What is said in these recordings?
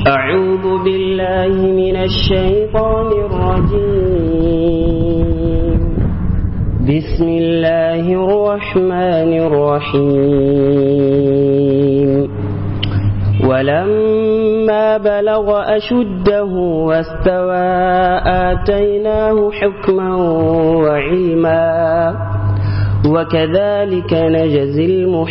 أعوذ بالله من الشيطان الرجيم بسم الله الرحمن الرحيم ولما بلغ أشده واستوى آتيناه حكما وعلما وكذلك نجزي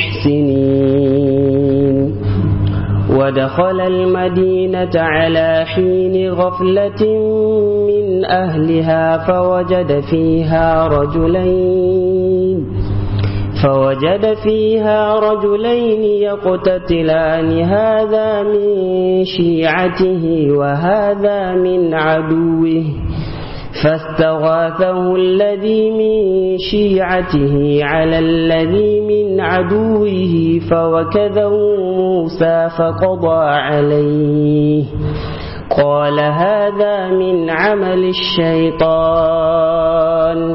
المحسنين ودخل المدينة على حين غفلة من أهلها فوجد فيها رجلين فوجد فيها رجلين يقتتلان هذا من شيعته وهذا من عدوه فاستغاثه الذي من شيعته على الذي من عدوه فوكذه موسى فقضى عليه قال هذا من عمل الشيطان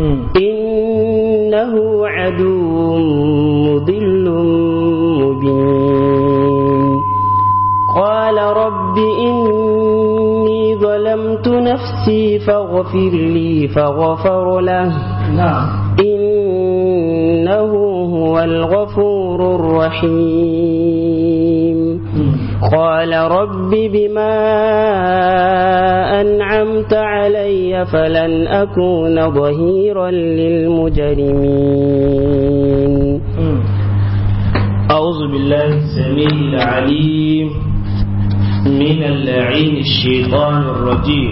إنه عدو مضل مبين قال رب إني ظلمت نفسي فاغفر لي فغفر له إنه هو الغفور الرحيم قال رب بما أنعمت علي فلن أكون ظهيرا للمجرمين أعوذ بالله السميع العليم من اللعين الشيطان الرجيم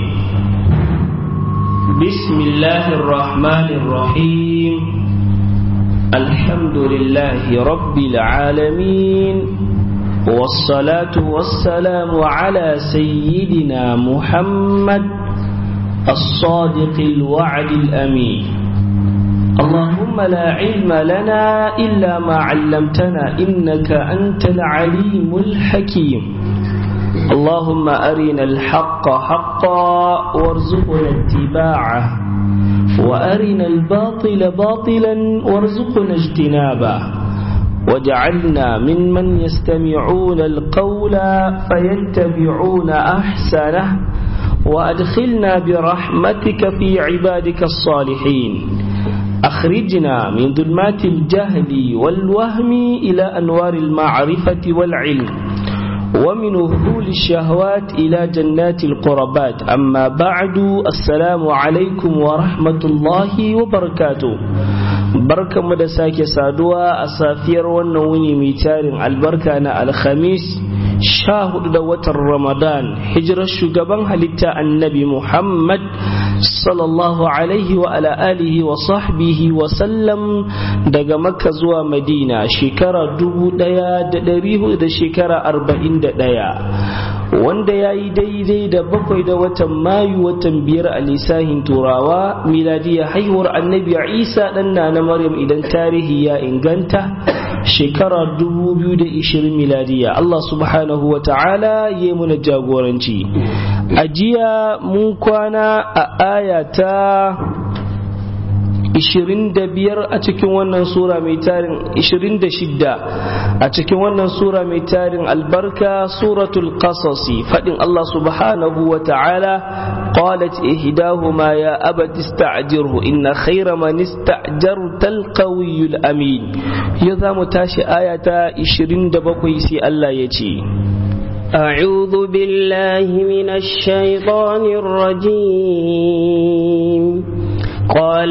بسم الله الرحمن الرحيم الحمد لله رب العالمين والصلاة والسلام على سيدنا محمد الصادق الوعد الأمين اللهم لا علم لنا إلا ما علمتنا إنك أنت العليم الحكيم اللهم أرنا الحق حقا وارزقنا اتباعه وأرنا الباطل باطلا وارزقنا اجتنابه وجعلنا ممن يستمعون القول فيتبعون أحسنه وأدخلنا برحمتك في عبادك الصالحين أخرجنا من ظلمات الجهل والوهم إلى أنوار المعرفة والعلم ومن وهول الشهوات إلى جنات القربات أما بعد السلام عليكم ورحمة الله وبركاته barka mu da sake saduwa a safiyar wannan wuni mai tarin albarka na alhamis sha hudu da watan ramadan hijirar shugaban halitta annabi muhammad sallallahu alaihi wa ala alihi wa sahbihi wa sallam daga makka zuwa madina shekara dubu daya da dari hudu da shekara arba'in da daya wanda ya yi daidai da bakwai da watan mayu watan biyar a lisahin turawa miladiya haihuwar annabi isa dan na maryam idan tarihi ya inganta shekara 2020 miladiya Allah subhanahu wa ta'ala ya muna jagoranci a jiya mun kwana a aya ta 25 a cikin wannan sura mai tarin 26 a cikin wannan sura mai tarin albarka suratul qasasi fadin Allah subhanahu wa ta'ala qalat ihdahuma ya abati ista'jirhu inna khayra man ista'jarta alqawiyyul amin ya zamu tashi aya ta 27 sai Allah ya ce أعوذ بالله من الشيطان الرجيم قال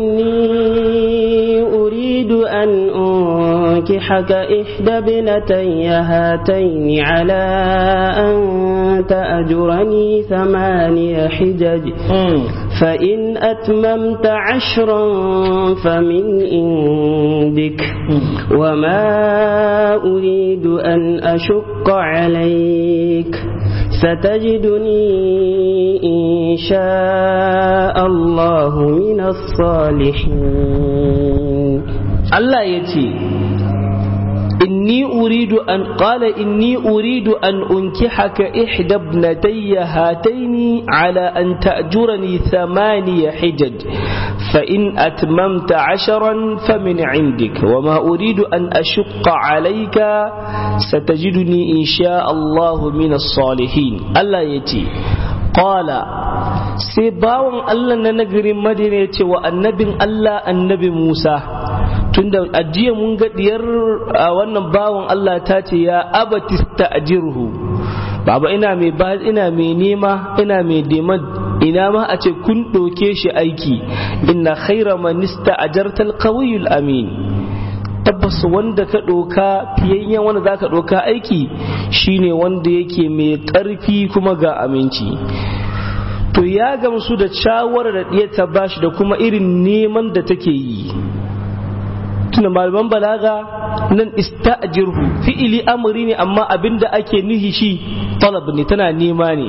إني أريد أن أنكحك إحدى ابنتي هاتين على أن تأجرني ثماني حجج فإن أتممت عشرا فمن عندك وما أريد أن أشق عليك ستجدني إن شاء الله من الصالحين Allah ya ce, inni uridu an qala inni uridu an unkihaka ihda ibnatayya hataini ala an ta'jurani thamaniya hijaj fa in atmamta asharan famin indik wa ma uridu an ashqa alayka satajiduni insha Allah min as-salihin Allah yace qala sai bawan Allah na nagarin Madina yace wa annabin Allah annabi Musa tunda ajiya mun ga diyar wannan bawan Allah ta ce ya abatista ajirhu baba ina mai ba ina mai nema ina mai dema ina ma a ce kun ɗauke shi aiki inna khaira manista ajartal qawiyul amin tabbas wanda ka ɗauka fiyayyen wanda za ka ɗauka aiki shine wanda yake mai ƙarfi kuma ga aminci to ya gamsu da shawarar da ɗiya ta bashi da kuma irin neman da take yi tuna malaman balaga nan ista'jirhu fi'ili amri ne amma abinda ake nuhi shi talab ne tana nema ne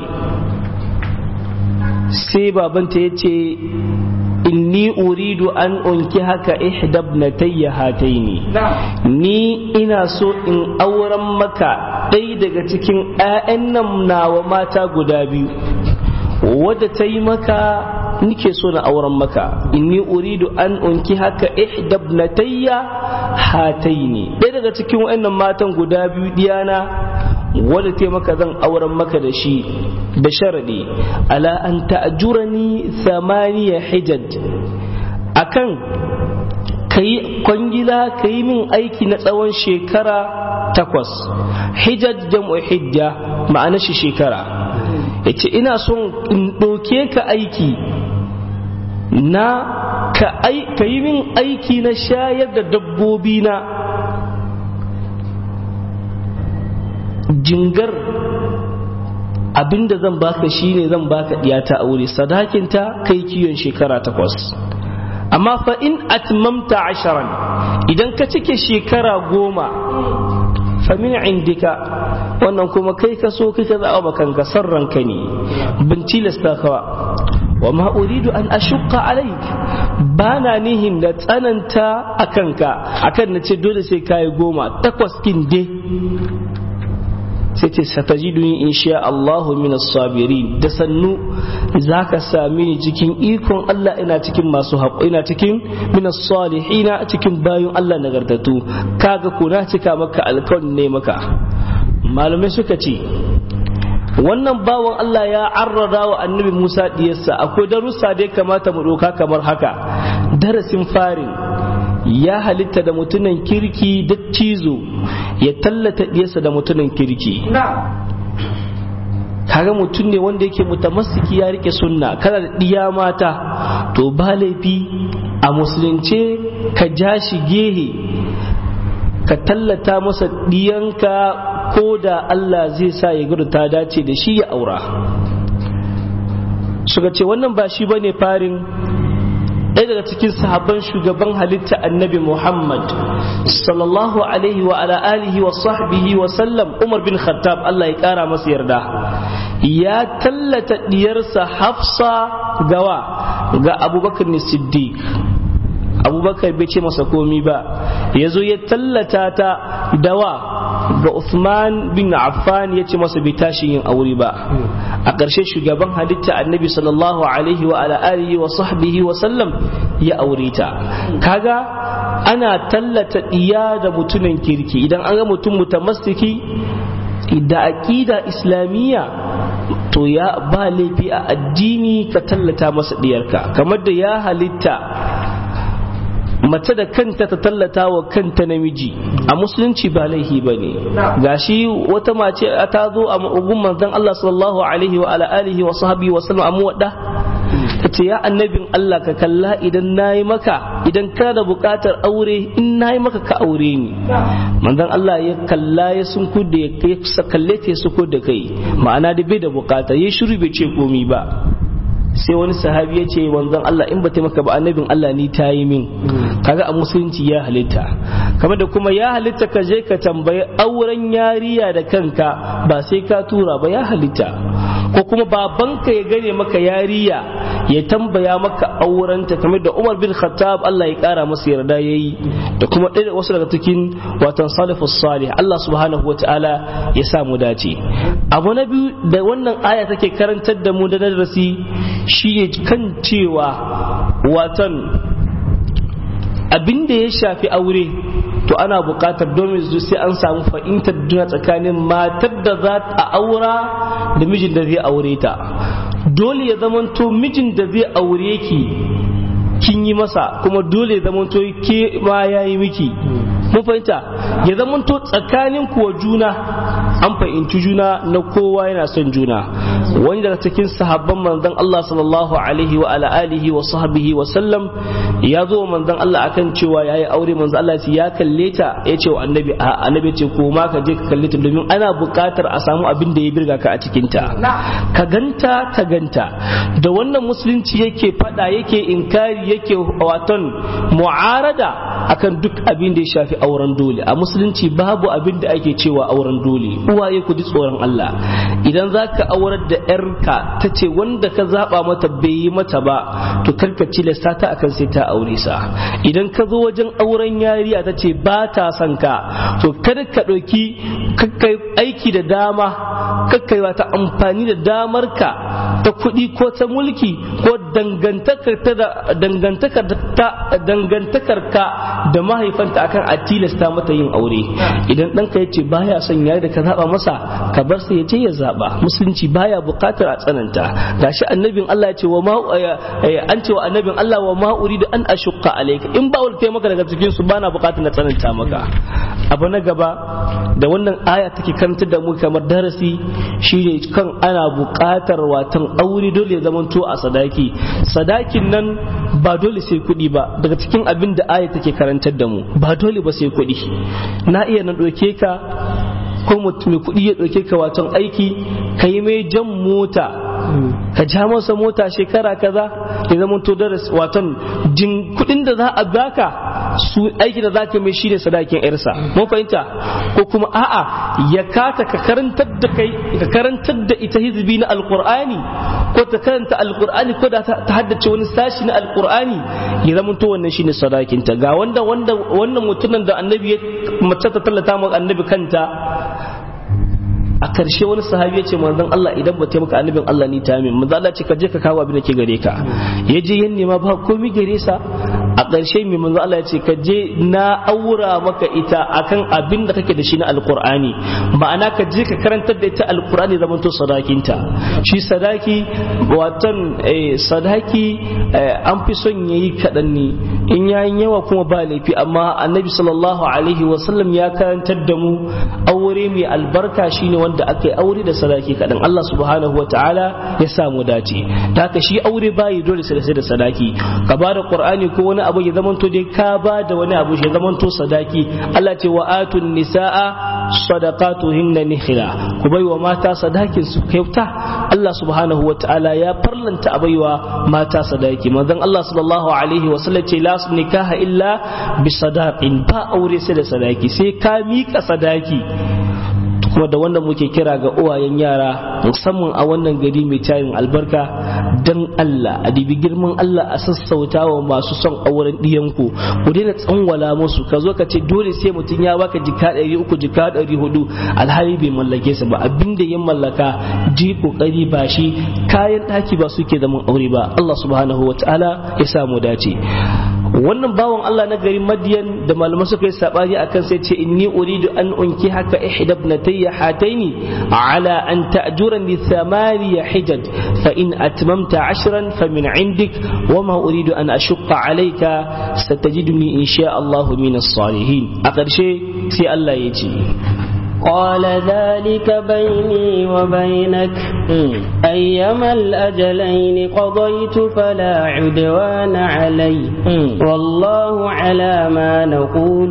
sai babanta ya ce inni uridu an unki haka ihdabnatayya hataini ni ina so in auren maka ɗaya daga cikin 'ya'yan nan nawa mata guda biyu wadda ta yi maka nike so na auren maka inni uridu an unki haka ihdabnatayya hataini ɗaya daga cikin wa'annan matan guda biyu diyana wadda ta maka zan auren maka da shi da sharadi ala an ta'jurani thamaniya hijaj akan kayi kwangila kayi min aiki na tsawon shekara takwas hijaj jam'u hijja ma'ana shi shekara yace ina son in ɗauke ka aiki na ka yi min aiki na shayar da dabbobi na jingar abinda zan baka shine zan baka diyata aure sadakinta kai kiyon shekara takwas amma fa in atmamta asharan idan ka cike shekara goma fa min indika wannan kuma kai ka so kai ka zaɓa kanka san ranka ne bin tilasta kawa wa ma uridu an ashukka alaik ba na nihin da tsananta a kanka akan na ce dole sai kayi goma takwas kin dai sai ce satajiduni insha Allahu min sabirin da sannu zaka sami ni cikin ikon Allah ina cikin masu haƙo ina cikin min salihina cikin bayun Allah nagartatu kaga ko na cika maka alƙawarin ne maka malamai suka ce wannan bawan Allah ya arrada wa annabi Musa diyarsa akwai darussa da ya kamata mu ɗauka kamar haka darasin farin ya halitta da mutumin kirki da cizo ya tallata diyarsa da mutumin kirki kaga mutum ne wanda yake mutamassiki ya rike sunna kana da diya mata to ba laifi a musulunce ka ja shi gehe ka tallata masa diyanka ko da Allah zai sa ya gudu ta dace da shi ya aura suka ce wannan ba shi bane farin ɗaya daga cikin sahabban shugaban halitta annabi Muhammad sallallahu alaihi wa ala alihi wa sahbihi wa sallam Umar bin Khattab Allah ya ƙara masa yarda ya tallata diyarsa Hafsa gawa ga Abubakar Siddiq Abubakar bai ce masa komi ba ya zo ya tallata ta dawa ga Uthman bin Affan ya ce masa bai tashi yin aure ba a ƙarshe shugaban halitta annabi sallallahu alaihi wa ala alihi wa sahbihi wa sallam ya aure ta kaga ana tallata iya da mutumin kirki idan an ga mutum mutamassiki da aqida islamiyya to ya ba laifi a addini ka tallata masa diyarka kamar da ya halitta mace da kanta ta tallata wa kanta namiji a musulunci ba laihi ba ne gashi wata mace ta zo a ugun manzon Allah sallallahu alaihi wa ala alihi wa sahbihi wa sallam amma wadda ta ce ya annabin Allah ka kalla idan nayi maka idan kana da buƙatar aure in nayi maka ka aure ni manzon Allah ya kalla ya sunku da ya kalle ta suko da kai ma'ana da bai da buƙata ya shiru bai ce komi ba sai wani sahabi ya ce wanzan Allah in ba maka ba annabin Allah ni ta yi min kaga a musulunci ya halitta kamar da kuma ya halitta ka je ka tambayi auren yariya da kanka ba sai ka tura ba ya halitta ko kuma babanka ya gane maka yariya ya tambaya maka aurenta kamar da Umar bin Khattab Allah ya kara masa yarda yayi da kuma ɗaya wasu daga cikin watan salafus salih Allah subhanahu wataala ya sa mu dace abu na biyu da wannan aya take karantar da mu da darasi shi kan cewa watan abin da ya shafi aure to ana buƙatar domin su sai an samu fahimtar juna tsakanin matar da za a aura da mijin da zai aure ta dole ya zamanto mijin da zai aure ki kin yi masa kuma dole ya zamanto ke ma ya yi miki mun fahimta ya zamanto tsakanin kuwa juna an fahimci juna na kowa yana son juna wani daga cikin sahabban manzon Allah sallallahu alaihi wa ala alihi wa sahbihi wa sallam ya zo wa manzon Allah akan cewa yayi aure manzon Allah ya kalle ta ya ce wa annabi a annabi ce ko ma ka je ka kalle ta domin ana buƙatar a samu abin da ya birga ka a cikin ta ka ganta ka ganta da wannan musulunci yake fada yake inkari yake waton mu'arada akan duk abin da ya shafi auren dole a musulunci babu abin da ake cewa auren dole uwaye ku ji tsoron Allah idan za ka aurar da yarka ta ce wanda ka zaba mata bai yi mata ba to karka cilasta ta akan sai ta aure sa idan ka zo wajen auren yariya ta ce ba ta son ka to kada ka ɗauki kakkai aiki da dama kakkai wata amfani da damar ka ta kuɗi ko ta mulki ko dangantakar ta da dangantakar ta dangantakar ka da mahaifanta akan a tilasta mata yin aure idan ɗanka ya ce baya son yari da ka zaba masa ka bar sai ya ce ya zaba musulunci baya buƙatar a tsananta gashi annabin Allah ya ce wa ma an ce wa annabin Allah wa ma uridu an ashqa alayka in ba wulke maka daga cikin su bana buƙatar na tsananta maka abu na gaba da wannan aya take karantar da mu kamar darasi shine kan ana buƙatar watan aure dole ya zamanto a sadaki sadakin nan ba dole sai kuɗi ba daga cikin abin da aya take karantar da mu ba dole ba sai kuɗi na iya na ɗauke ka ko mutum mai kuɗi ya ɗauke ka waton aiki ka yi mai jan mota ka ja masa mota shekara kaza ya zama to da waton jin kuɗin da za a baka su aiki da zaka mai shi ne sadakin yarsa mun fahimta ko kuma a'a ya kaka ka karantar da kai ka karantar da ita hizbi na alqur'ani ko ta karanta alqur'ani ko da ta haddace wani sashi na alqur'ani ya zama to wannan shine sadakin ta ga wanda wanda wannan mutumin da annabi ya mace ta tallata mu annabi kanta a karshe wani sahabi ya ce manzon Allah idan ba taimaka annabin Allah ni ta min manzon Allah ce ka je ka kawo abin da ke gare ka ya je yan nema ba komai gare sa a ƙarshe mai manzon Allah ya ce ka je na aura maka ita akan abin da kake da shi na alqur'ani ma'ana ka je ka karantar da ita alqur'ani zaman to sadakinta shi sadaki watan sadaki an fi son yayi kaɗan ne in yayin yawa kuma ba laifi amma annabi sallallahu alaihi wasallam ya karantar da mu aure mai albarka shine wanda wanda aka yi aure da sadaki kaɗan Allah subhanahu wa ta'ala ya samu dace da haka shi aure bayi dole sai da sadaki ka ba da qur'ani ko wani abu ya zamanto dai ka ba da wani abu ya zamanto sadaki Allah ce wa atun nisaa sadaqatuhinna nihla ku bai wa mata sadakin su kyauta Allah subhanahu wa ta'ala ya farlanta a baiwa mata sadaki manzon Allah sallallahu alaihi wa sallam ce la nikaha illa bi sadaqin ba aure sai da sadaki sai ka mika sadaki kuma da wanda muke kira ga uwayen yara musamman a wannan gari mai tayin albarka dan Allah a dibi girman Allah a sassauta wa masu son auren ɗiyanku ku daina tsanwala musu ka zo ka ce dole sai mutum ya baka jika ɗari uku jika ɗari hudu alhali bai mallake sa ba abinda ya mallaka ji kokari ba shi kayan ɗaki ba suke zaman aure ba Allah subhanahu wa ta'ala ya samu dace wannan bawan Allah na garin Madiyan da malaman suka yi sabani akan sai ce inni uridu an unki haka ihda ibnatayya hataini ala an ta'jurani thamaniya hijaj fa in atmamta ashran fa min indik wa ma uridu an ashqa alayka satajiduni insha Allah min as-salihin a ƙarshe sai Allah ya ce قال ذلك بيني وبينك أيما الأجلين قضيت فلا عدوان علي والله على ما نقول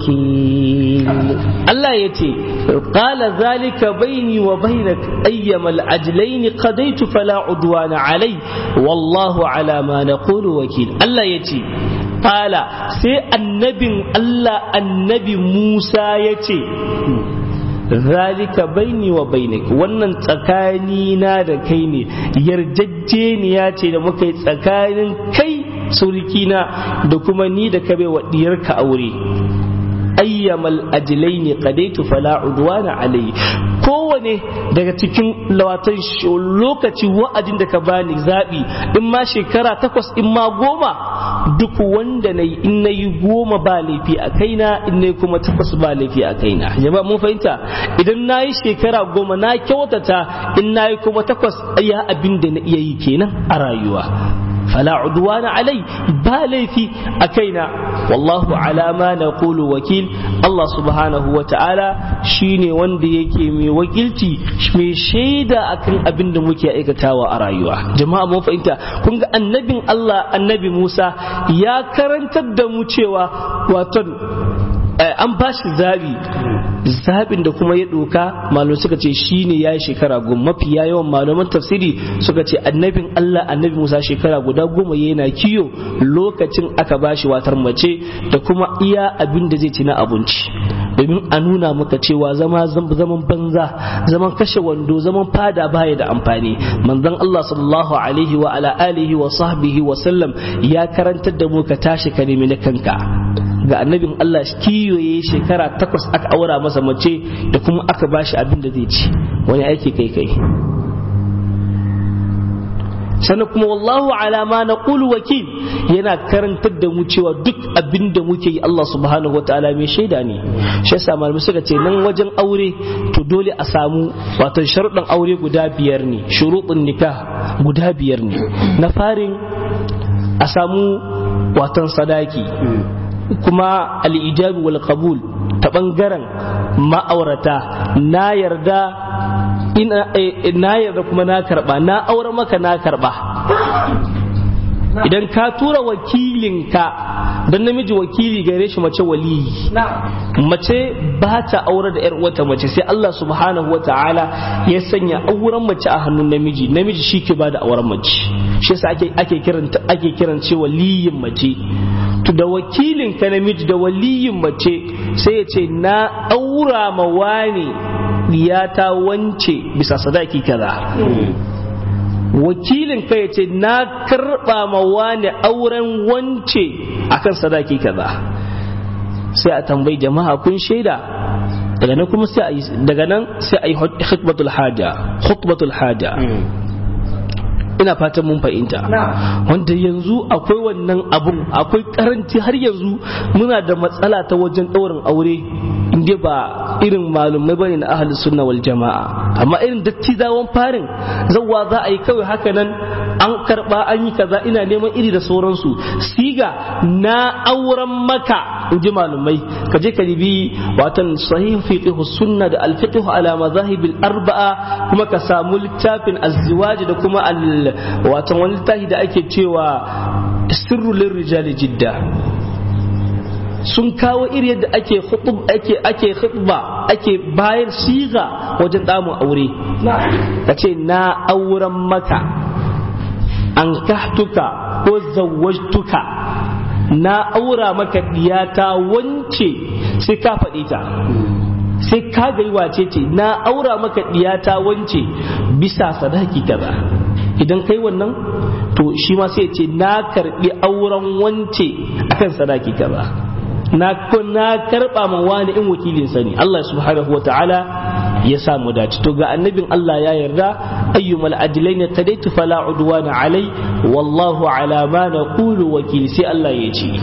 وكيل الله يتي قال ذلك بيني وبينك أيما الأجلين قضيت فلا عدوان علي والله على ما نقول وكيل الله يتي قال سي النبي الله النبي موسى يتي zalika baini wa bainik wannan tsakani na da kai ne yarjejeniya ce da muka yi tsakanin kai surikina da kuma ni da ka wa diyarka aure ayyamal ajlaini qadaitu fala udwana alayhi kowane daga cikin lawatan lokaci wa'adin da ka bani zabi in ma shekara takwas in ma goma duk wanda na yi in na yi goma ba laifi a kaina in na yi kuma takwas ba laifi a kaina jama'a mun fahimta idan na yi shekara goma na kyautata in na yi kuma takwas ya abin da na iya yi kenan a rayuwa فلا عدوان علي بالي في أكينا والله على ما نقول وكيل الله سبحانه وتعالى شيني وندي يكي مي وكيلتي مي شيدا أكن أبن دموكي أيكتاوى أرايوا جماعة مو فإنت كنت النبي الله النبي موسى يا كرن تدمو تشيوا واتن an ba shi zabi zabin da kuma ya doka malamai suka ce shine ya yi shekara goma mafi yawan malaman tafsiri suka ce annabin Allah annabi Musa shekara guda goma yana kiyo lokacin aka ba shi watar mace da kuma iya abin da zai ci na abinci domin a nuna maka cewa zama zaman banza zaman kashe wando zaman fada baya da amfani manzon Allah sallallahu alaihi wa ala alihi wa sahbihi wa sallam ya karantar da mu ka tashi ka nemi na kanka ga annabin Allah kiyoye shekara takwas aka aura masa mace da kuma aka bashi abin da zai ci wani aiki kai kai sannan kuma wallahu ala ma naqulu wakil yana karantar da mu cewa duk abin da muke yi Allah subhanahu wataala mai shaida ne shi yasa malamai suka ce nan wajen aure to dole a samu wato sharuɗin aure guda biyar ne shuruɗin nikah guda biyar ne na farin a samu watan sadaki kuma al'ijabi wal qabul ta ɓangaren ma'aurata na yarda na yarda kuma na karɓa na aure maka na karɓa idan ka tura wakilinka don namiji wakili gare shi mace waliyi mace ba ta aure da yar wata mace sai Allah subhanahu wa ta'ala ya sanya auren mace a hannun namiji namiji shi ke ba da auren mace shi yasa ake ake kiran ake kiran ce waliyin mace to da wakilin ka namiji da waliyin mace sai ya ce na aura ma wani ta wance bisa sadaki kaza wakilin ka ya ce na karba ma wani auren wance akan sadaki kaza sai a tambayi jama'a kun shaida daga nan kuma sai a yi daga nan sai a yi khutbatul haja khutbatul haja ina fatan mun fahimta wanda yanzu akwai wannan abun akwai karanci har yanzu muna da matsala ta wajen ɗaurin aure inda ba irin malumai bane na ahli sunna wal jama'a amma irin dattizawan farin zawwa za a yi kawai haka nan an karba an yi kaza ina neman iri da sauransu siga na auren maka in ji malumai ka je ka ribi watan sahih fiqh sunna da al fiqh ala mazahib al arba'a kuma ka samu littafin azziwaj da kuma al watan wani littafi da ake cewa sirru lirrijali jidda sun kawo iri yadda ake khutub ake ake khutba ake bayar siga wajen damun aure ka ce na auren maka an kahtuka ko zawwajtuka na aura maka diyata wance sai ka faɗi ta sai ka ga wace ce na aura maka diyata wance bisa sadaki kaza idan kai wannan to shi ma sai ce na karbi auren wance akan sadaki kaza na na karba ma wani in wakilin sani Allah subhanahu wataala ya samu dace to ga annabin Allah ya yarda ayyumal ajlain tadaitu fala udwana alai wallahu ala ma naqulu wakil sai Allah ya ce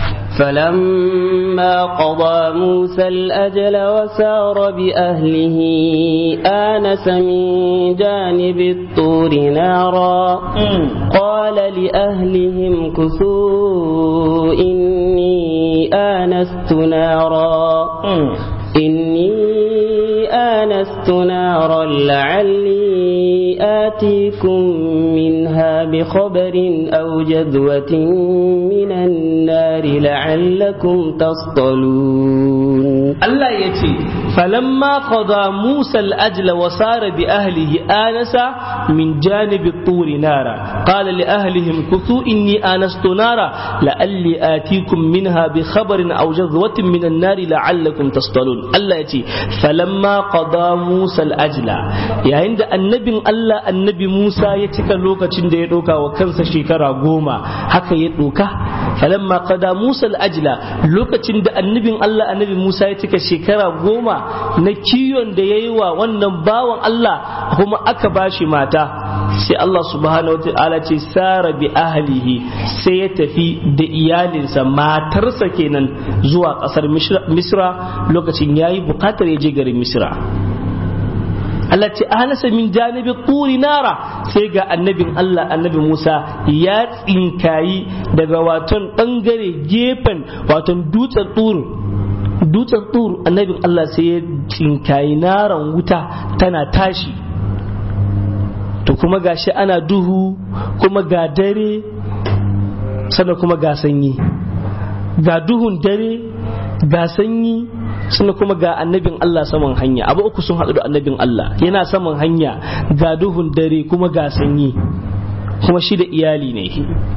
فلما قضى موسى الأجل وسار بأهله آنس من جانب الطور نارا قال لأهلهم كثوا إني آنست نارا إني آنست نارا لعلي آتيكم منها بخبر أو جذوة من النار لعلكم تصطلون Allah ya ce, falamma qada Musa al-ajla wa sara bi ahlihi anasa min janibi turi nara qala li ahlihim kuthu inni anastu nara la'alli atikum minha bi khabarin aw jazwatin min an-nari la'allakum tastalun Allah ya ce falamma qada Musa al-ajla yayin da annabin Allah annabi Musa ya cika lokacin da ya doka wa kansa shekara goma haka ya doka falamma qada Musa al-ajla lokacin da annabin Allah annabi Musa ya cika shekara goma na kiwon da ya yi wa wannan bawan Allah kuma aka bashi mata sai Allah subhanahu wa ta'ala ce sara bi ahlihi sai ya tafi da iyalinsa matarsa kenan zuwa kasar Misra lokacin yayi bukatar ya je garin Misra Allah ce ahlasa min janibi turi nara sai ga annabin Allah annabi Musa ya tsinkayi daga waton bangare gefen waton dutsen turu dutsen tur annabin Allah sai ya tsinkayi naran wuta tana tashi to kuma gashi ana duhu kuma ga dare sannan kuma ga sanyi ga duhun dare ga sanyi sannan kuma ga annabin Allah saman hanya abu uku sun haɗu da annabin Allah yana saman hanya ga duhun dare kuma ga sanyi kuma shi da iyali ne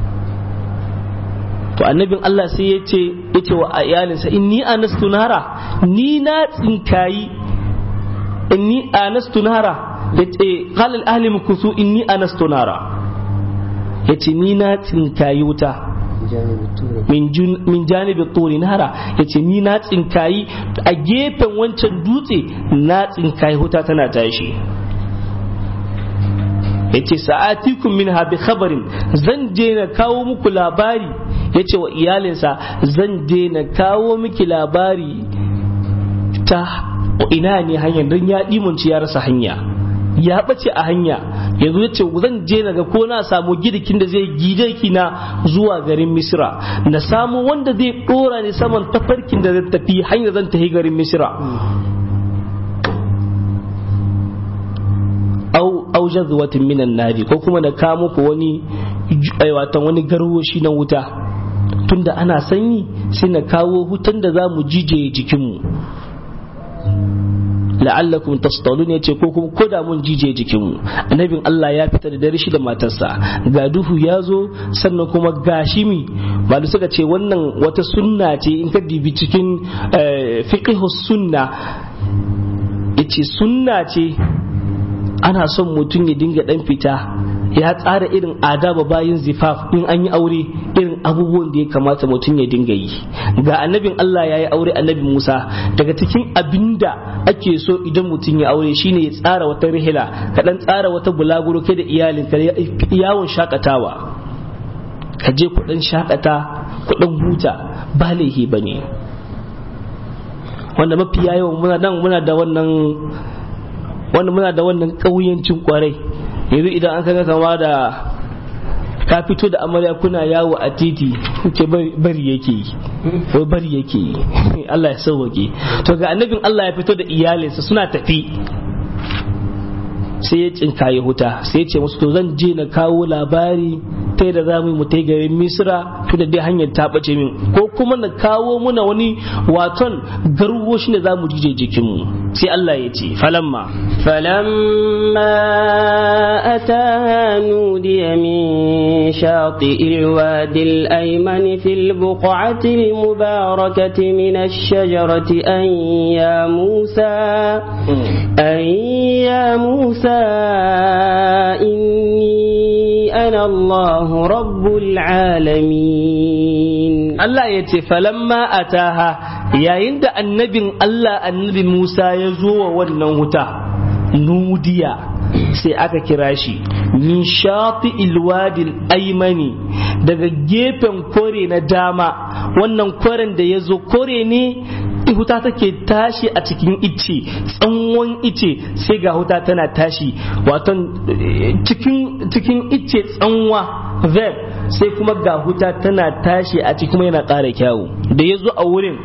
to annabin Allah sai ya ce ya ce wa iyalinsa inni anastu nara ni na tsinkayi inni anastu nara ya ce qala al ahli mukusu inni anastu nara ya ce ni na tsinkayi wuta min janibi turi nara ya ce ni na tsinkayi a gefen wancan dutse na tsinkayi wuta tana tashi yace sa'atikum minha bi khabarin zan je na kawo muku labari yace wa iyalinsa zan je na kawo miki labari ta ina ne hanyar don ya dimunci ya rasa hanya ya bace a hanya yanzu ya ce zan je naga ko na samu gidikin da zai gide ki na zuwa garin misra na samu wanda zai dora ni saman tafarkin da zai tafi hanyar zan tafi garin misra au au jazwatin minan nari ko kuma na kawo muku wani watan wani garwoshi na wuta tunda ana sanyi sai na kawo hutan da za mu jije jikinmu la'allakum tastalun ya ce ko kuma ko da mun jije jikinmu annabin Allah ya fita da dare shi da matarsa ga duhu ya zo sannan kuma gashi mi ba suka ce wannan wata sunna ce in ka dibi cikin fiqhus sunna yace sunna ce ana son mutum ya dinga dan fita ya tsara irin adaba bayan zifaf in an yi aure irin abubuwan da ya kamata mutum ya dinga yi ga annabin Allah ya yi aure annabi Musa daga cikin abinda ake so idan mutum ya aure shine ya tsara wata rihila ka dan tsara wata bulaguro kai da iyalin ka yawon shakatawa ka je kudin shakata kudin huta ba laihi bane wanda mafi yawan muna nan muna da wannan wanda muna da wannan ƙauyancin kwarai yanzu idan an kaga kama da ka fito da amarya kuna yawo a titi ce bari yake yi ko bari yake yi Allah ya sauwake to ga annabin Allah ya fito da iyalinsa suna tafi sai ya cinkaye huta sai ya ce musu to zan je na kawo labari ta da za mu yi mutai garin misra to da dai hanyar ta bace min ko kuma na kawo muna wani waton garwo shi ne za mu jije jikinmu sai Allah ya ce falamma فلما أتاها نودي من شاطئ الوادي الأيمن في البقعة المباركة من الشجرة أن يا موسى أن يا موسى إني أنا الله رب العالمين Allah ya ce falamma ataha yayin da annabin Allah annabi Musa ya zo wa wannan wuta nudiya sai aka kira shi min shafi ilwadil aimani daga gefen kore na dama wannan koren da ya zo kore ne huta take tashi a cikin ice tsawon ice sai ga huta tana tashi waton cikin cikin ice tsanwa verb sai kuma ga huta tana tashi a cikin kuma yana ƙara kyawu da ya zo a wurin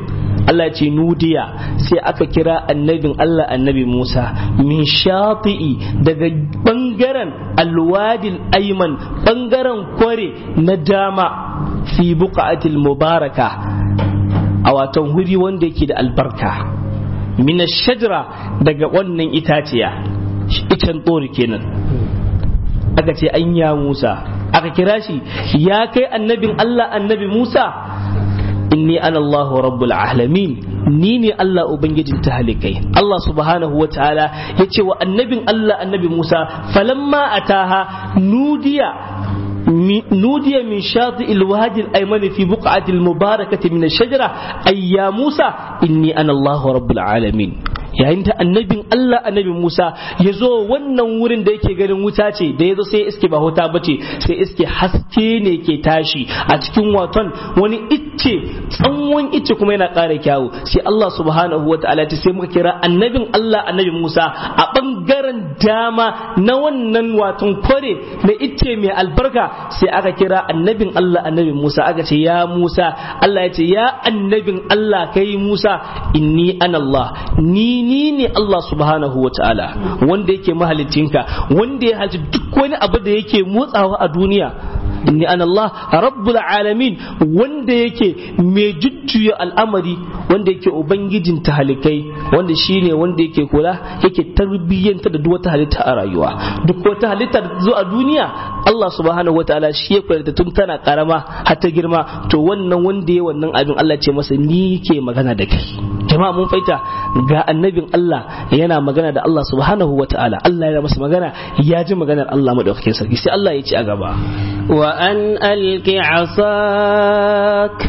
Allah ce nudiya sai aka kira annabin Allah annabi Musa min shati'i daga bangaren alwadil ayman bangaren kware na dama fi buqatil mubaraka a watan huri wanda yake da albarka min shajara daga wannan itaciya icen tsori kenan aka ce an ya Musa aka kira shi ya kai annabin Allah annabi Musa inni ana Allahu rabbul alamin ni ne Allah ubangijin talikai Allah subhanahu wa ta'ala ya ce wa annabin Allah annabi Musa falamma ataha nudiya نودي من شاطئ الوادي الأيمن في بقعة المباركة من الشجرة أي يا موسى إني أنا الله رب العالمين yayin da annabin Allah annabi Musa ya zo wannan wurin da yake ganin wuta ce da ya zo sai iske ba wuta bace sai iske haske ne ke tashi a cikin waton wani icce tsawon icce kuma yana ƙara kyawu sai Allah subhanahu wa ta'ala sai muka kira annabin Allah annabi Musa a bangaren dama na wannan waton kware na icce mai albarka sai aka kira annabin Allah annabi Musa aka ce ya Musa Allah ya ce ya annabin Allah kai Musa inni ana Allah ni ni ne Allah subhanahu wa ta'ala wanda yake mahalicinka wanda ya haji duk wani abu da yake motsawa a duniya inni ana Allah rabbul alamin wanda yake mai jujjuya al'amari wanda yake ubangijin tahalikai wanda shine wanda yake kula yake tarbiyyanta da duk wata halitta a rayuwa duk wata halitta da zo a duniya Allah subhanahu wataala shi ya kula da tun tana karama har ta girma to wannan wanda ya wannan abin Allah ce masa ni ke magana da kai jama'a mun faita ga annabin Allah yana magana da Allah subhanahu wataala Allah ya masa magana ya ji maganar Allah madaukakin sarki sai Allah ya ci a gaba وأن ألق عصاك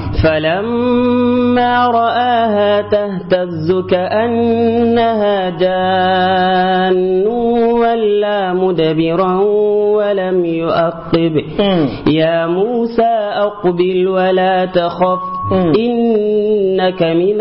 فلما رآها تهتز كأنها جان ولا مدبرا ولم يؤقب يا موسى أقبل ولا تخف إنك من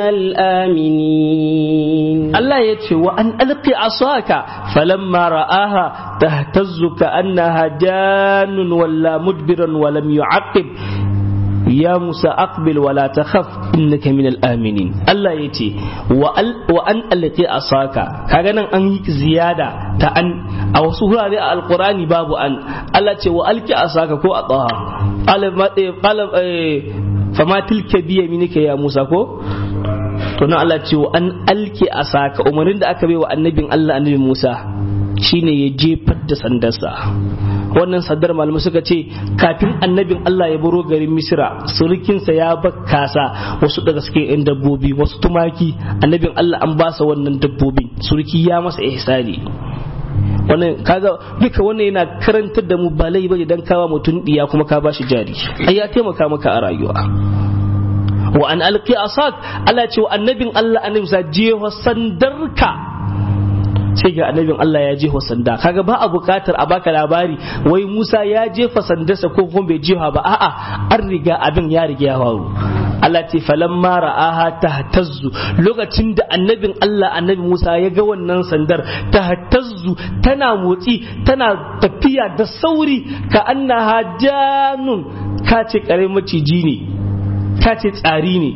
الآمنين الله يتشي وأن ألقي عصاك فلما رآها تهتز كأنها جان ولا مدبرا ولم يعقب يا موسى أقبل ولا تخف إنك من الآمنين الله يتي وأن ألقي عصاك كأنا أن زيادة تأن أو سهرة القرآن باب أن الله يتي وألقي عصاك كو أطاها قال قال fama tilka biya minika ya Musa ko to nan Allah ce wa an alki asaka umarnin da aka bai wa annabin Allah annabi Musa shine ya jefar da sandarsa wannan sandar malamai suka ce kafin annabin Allah ya baro garin Misra surukinsa ya bakkasa wasu daga cikin yan dabbobi wasu tumaki annabin Allah an basa wannan dabbobi suruki ya masa ihsani wannan kaga duka wannan yana karantar da mu ba lai bane dan kawa mutum diya kuma ka bashi jari ai ya taimaka maka a rayuwa wa an alqi asad Allah ce wa annabin Allah annabi sa jeho sandarka sai ga annabin Allah ya jefa sanda kaga ba a bukatar a baka labari wai Musa ya jefa sandarsa ko kuma bai jefa ba a'a an riga abin ya riga ya faru Allah ce falamma ra'aha tahtazzu lokacin da annabin Allah annabi Musa ya ga wannan sandar tahtazzu tana motsi tana tafiya da sauri ka annaha janun ka ce kare maciji ne ka ce tsari ne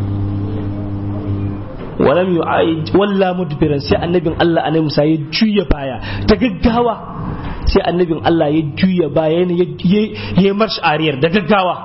walam yu'aid walla mudbiran sai annabin Allah annabi Musa ya juya baya ta gaggawa sai annabin Allah ya juya baya ya ya marsh ariyar da gaggawa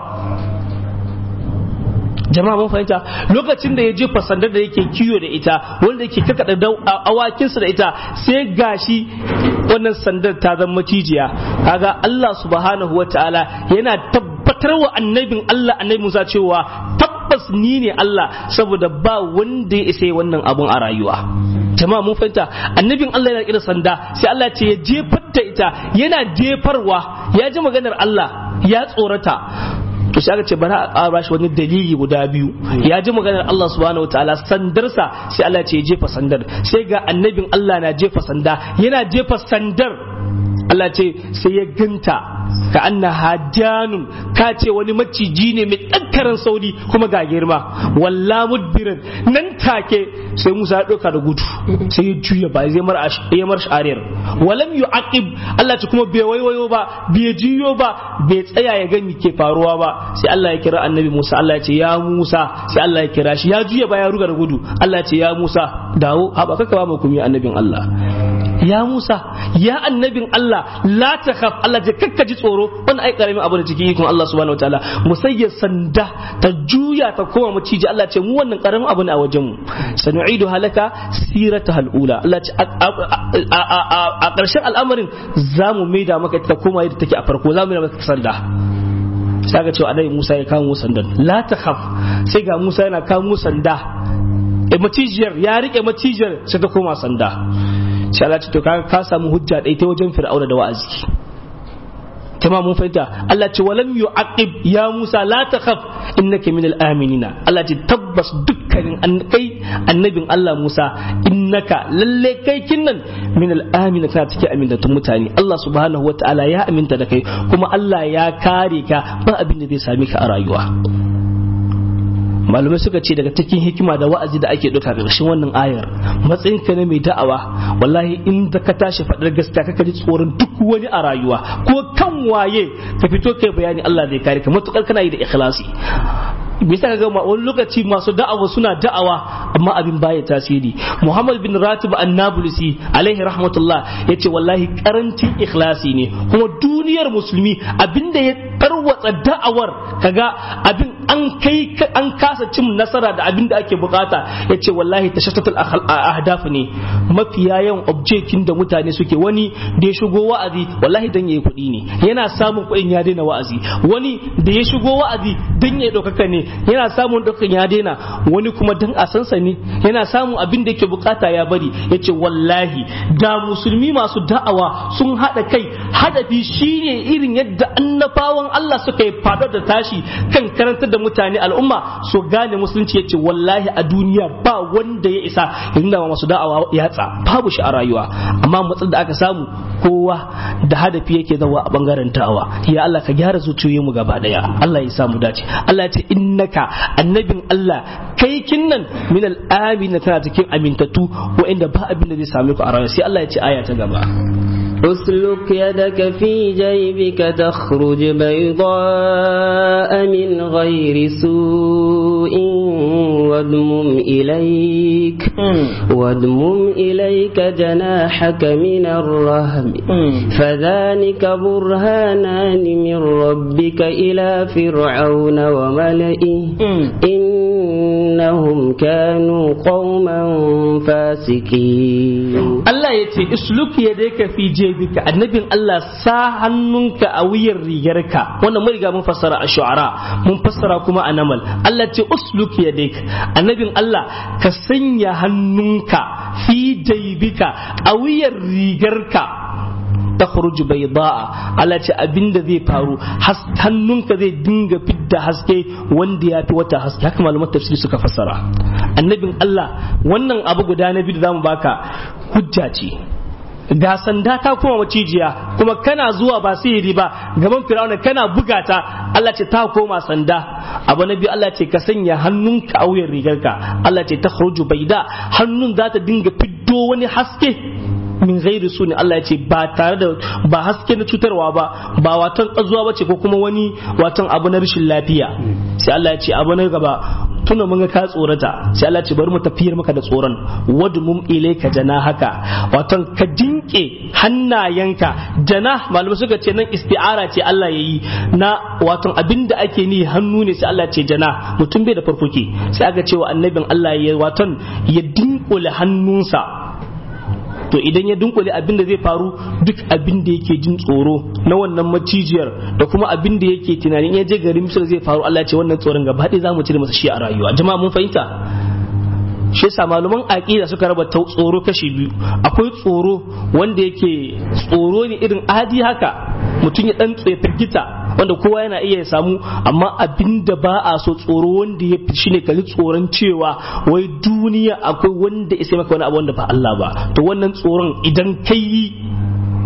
jama'a mun fahimta lokacin da ya jefa sandar da yake kiyo da ita wanda yake kakada awakinsa da ita sai gashi wannan sandar ta zama macijiya kaga Allah subhanahu wataala yana tabbatar wa annabin Allah annabi Musa cewa tabbas ni ne Allah saboda ba wanda ya isa wannan abun a rayuwa jama'a mun fahimta annabin Allah yana kira sanda sai Allah ce ya jefar da ita yana jefarwa ya ji maganar Allah ya tsorata to sai aka ce bari a ƙara shi wani dalili guda biyu ya ji maganar Allah subhanahu wataala sandarsa sai Allah ce ya jefa sandar sai ga annabin Allah na jefa sanda yana jefa sandar Allah Allah ce sai ya ganta ka anna hajjanun ka ce wani maciji ne mai ɗankaran sauri kuma ga girma walla mudbirin nan take sai Musa ya ɗauka da gudu sai ya juya ba zai ya mar shariyar walam yu'aqib Allah ce kuma bai waiwayo ba bai jiyo ba bai tsaya ya ga ke faruwa ba sai Allah ya kira annabi Musa Allah ya ce ya Musa sai Allah ya kira shi ya juya ba ya ruga da gudu Allah ya ce ya Musa dawo haba kaka ba mu kuma annabin Allah ya Musa ya annabin Allah la takhaf Allah je kakka ji tsoro wannan ai karamin abu da cikin ikon Allah subhanahu wataala musayya sanda ta juya ta koma maciji Allah ce mu wannan karamin abu ne a wajen mu sanu'idu halaka sirata halula Allah ce a ƙarshen al'amarin za mu maida maka ta koma yadda take a farko za mu maida maka sanda sai ga cewa annabi Musa ya kamo sandan la takhaf sai ga Musa yana kamo sanda macijiyar ya rike macijiyar sai ta koma sanda sai Allah ce to ka samu hujja ɗaya ta wajen fir'auna da wa'azi kama mun fahimta Allah ce walam yu'aqib ya Musa la takhaf innaka minal aminina Allah ce tabbas dukkanin kai annabin Allah Musa innaka lalle kai kinnan minal amina kana cikin amintattun mutane Allah subhanahu wataala ya aminta da kai kuma Allah ya kare ka ba abin da zai same ka a rayuwa malamai suka ce daga cikin hikima da wa'azi da ake ɗauka ƙarshen wannan ayar matsayin ka na mai da'awa wallahi in da ka tashi faɗar gaskiya kaka ji tsoron duk wani a rayuwa ko kan waye ka fito kai bayani Allah zai kare ka matukar kana yi da ikhlasi bisa ga wani lokaci masu da'awa suna da'awa amma abin baya tasiri Muhammad bin Ratib Annabulisi alaihi rahmatullah yace wallahi karancin ikhlasi ne kuma duniyar musulmi abinda ya tarwatsa da'awar kaga abin an kai an kasa cin nasara da abin da ake bukata yace wallahi tashattatul ahdaf ne mafiya yawan objectin da mutane suke wani da ya shigo wa'azi wallahi dan yayi kuɗi ne yana samun kuɗin ya daina wa'azi wani da ya shigo wa'azi dan yayi ɗaukaka ne yana samun ɗaukakan ya daina wani kuma dan a sansa ne yana samun abin da yake bukata ya bari yace wallahi da musulmi masu da'awa sun haɗa kai hadafi shine irin yadda annabawan Allah suka yi fadar da tashi kan karantar da mutane al'umma su gane musulunci yace wallahi a duniya ba wanda ya isa ya nuna masu da'awa yatsa babu shi a rayuwa amma matsalar da aka samu kowa da hadafi yake zawa a bangaren da'awa ya Allah ka gyara zuciyoyin mu gaba daya Allah ya samu dace Allah ya ce innaka annabin Allah kai kinnan min al-amin tana cikin amintattu wa'inda ba abin da zai same ku a rayuwa sai Allah ya ce aya ta gaba اسلك يدك في جيبك تخرج بيضاء من غير سوء وادمم إليك وادمم إليك جناحك من الرهب فذلك برهانان من ربك إلى فرعون وملئه إنهم كانوا قوما فاسقين Allah ya ce isluk ya dai ka fi jebika annabin Allah sa hannunka a wuyar rigarka wannan mun riga mun fassara a shu'ara mun fassara kuma a namal Allah ce usluk ya dai annabin Allah ka sanya hannunka fi jebika a wuyar rigarka ta khuruju bayda'a Allah ce abinda zai faru hannunka zai dinga fidda haske wanda ya fi wata haske haka malaman tafsiri suka fassara annabin Allah wannan abu guda na biyu da zamu baka hujja ce ga sanda ta kuma macijiya kuma kana zuwa ba sihiri ba gaban firawuna kana bugata Allah ce ta koma sanda abu na biyu Allah ce ka sanya hannunka a wuyan rigarka Allah ce ta khuruju baida hannun za ta dinga fiddo wani haske min gairi su ne Allah ya ce ba tare da ba haske na cutarwa ba ba watan ƙazuwa ba ce ko kuma wani watan abu na rashin lafiya sai Allah ya ce abu na gaba tuna mun ga ka tsorata sai Allah ya ce bari mu tafiyar maka da tsoron wadmum ilayka haka watan ka jinke hannayenka jana malamai suka ce nan isti'ara ce Allah ya yi na watan abinda ake ni hannu ne sai Allah ya ce jana mutum bai da farfuke sai aka ce wa annabin Allah ya watan ya dinkule hannunsa to idan ya dunkule abin da zai faru duk abin da yake jin tsoro na wannan macijiyar da kuma abin da yake tunanin ya je garin misir zai faru Allah ce wannan tsoron gaba ɗaya za mu cire masa shi a rayuwa jama'a mun fahimta shi yasa malaman aqida suka raba tsoro kashi biyu akwai tsoro wanda yake tsoro ne irin adi haka mutum ya dan tsaye firgita wanda kowa yana iya samu amma abin da ba a so tsoro wanda ya fi shine kalli tsoron cewa wai duniya akwai wanda ya sai maka wani abu wanda ba Allah ba to wannan tsoron idan kai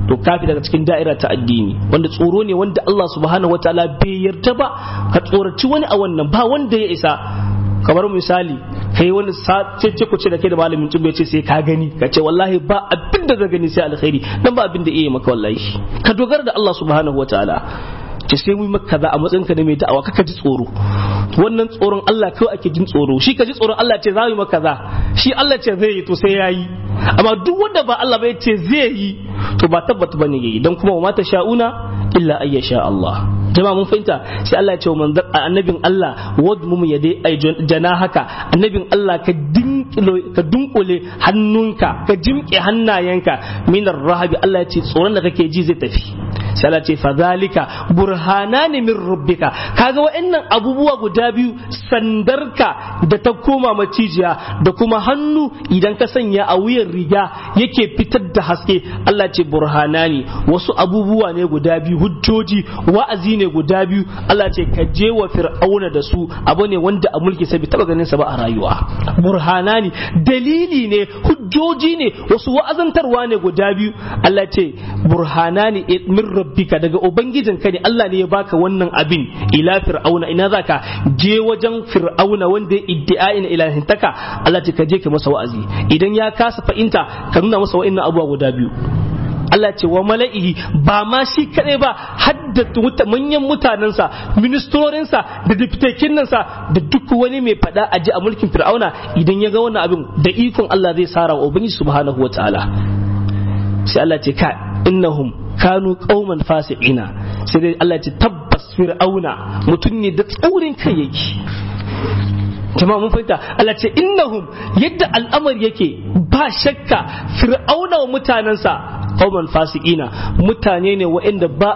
to kafi daga cikin da'ira ta addini wanda tsoro ne wanda Allah subhanahu wataala bai yarda ba ka tsoraci wani a wannan ba wanda ya isa kamar misali kai wani ce ku ce da kai da malamin tubu ce sai ka gani ka ce wallahi ba abin da zai gani sai alkhairi dan ba abin da iya maka wallahi ka dogara da Allah subhanahu wataala ce sai mu maka kaza a matsayinka da mai da'awa kaka ji tsoro wannan tsoron Allah kawai ake jin tsoro shi ka ji tsoron Allah ce za mu maka kaza shi Allah ce zai yi to sai yayi amma duk wanda ba Allah ba ce zai yi to ba tabbata bane yayi dan kuma wa mata sha'una illa ayya sha Allah jama'a mun fahimta sai Allah ya ce wa manzon annabin Allah wadmum yadai ay jana haka annabin Allah ka dinkilo ka dunkule hannunka ka jimke hannayenka minar rahabi Allah ya ce tsoron da kake ji zai tafi sai Allah ce fadhalika burhanani min rabbika kaga wa'annan abubuwa guda biyu sandarka da ta koma macijiya da kuma hannu idan ka sanya a wuyan riga yake fitar da haske Allah ce burhanani wasu abubuwa ne guda biyu hujjoji wa'azi ne guda biyu Allah ce ka je wa fir'auna da su abu ne wanda a mulki sai bai taba ganin sa ba a rayuwa burhanani dalili ne hujjoji ne wasu wa'azantarwa ne guda biyu Allah ce burhanani min rabbika daga ubangijinka ne Allah ne ya baka wannan abin ila fir'auna ina zaka je wajen fir'auna wanda ya iddi'ain ilahintaka Allah ce ka je ka masa wa'azi idan ya kasa fahimta ka nuna masa wa'annan abubuwa guda biyu Allah ce wa mala'ihi ba ma shi kaɗai ba haddata manyan mutanensa ministorinsa da diptekinansa da duk wani mai faɗa a ji a mulkin fir'auna idan ya ga wannan abin da ikon Allah zai sara wa ubangiji subhanahu wa ta'ala sai Allah ce ka innahum kanu qauman fasiqina sai dai Allah ce tabbas fir'auna mutum ne da tsaurin kai yake jama'a mun fahimta Allah ce innahum yadda al'amari yake ba shakka fir'auna wa mutanensa qauman fasiqina mutane ne waɗanda ba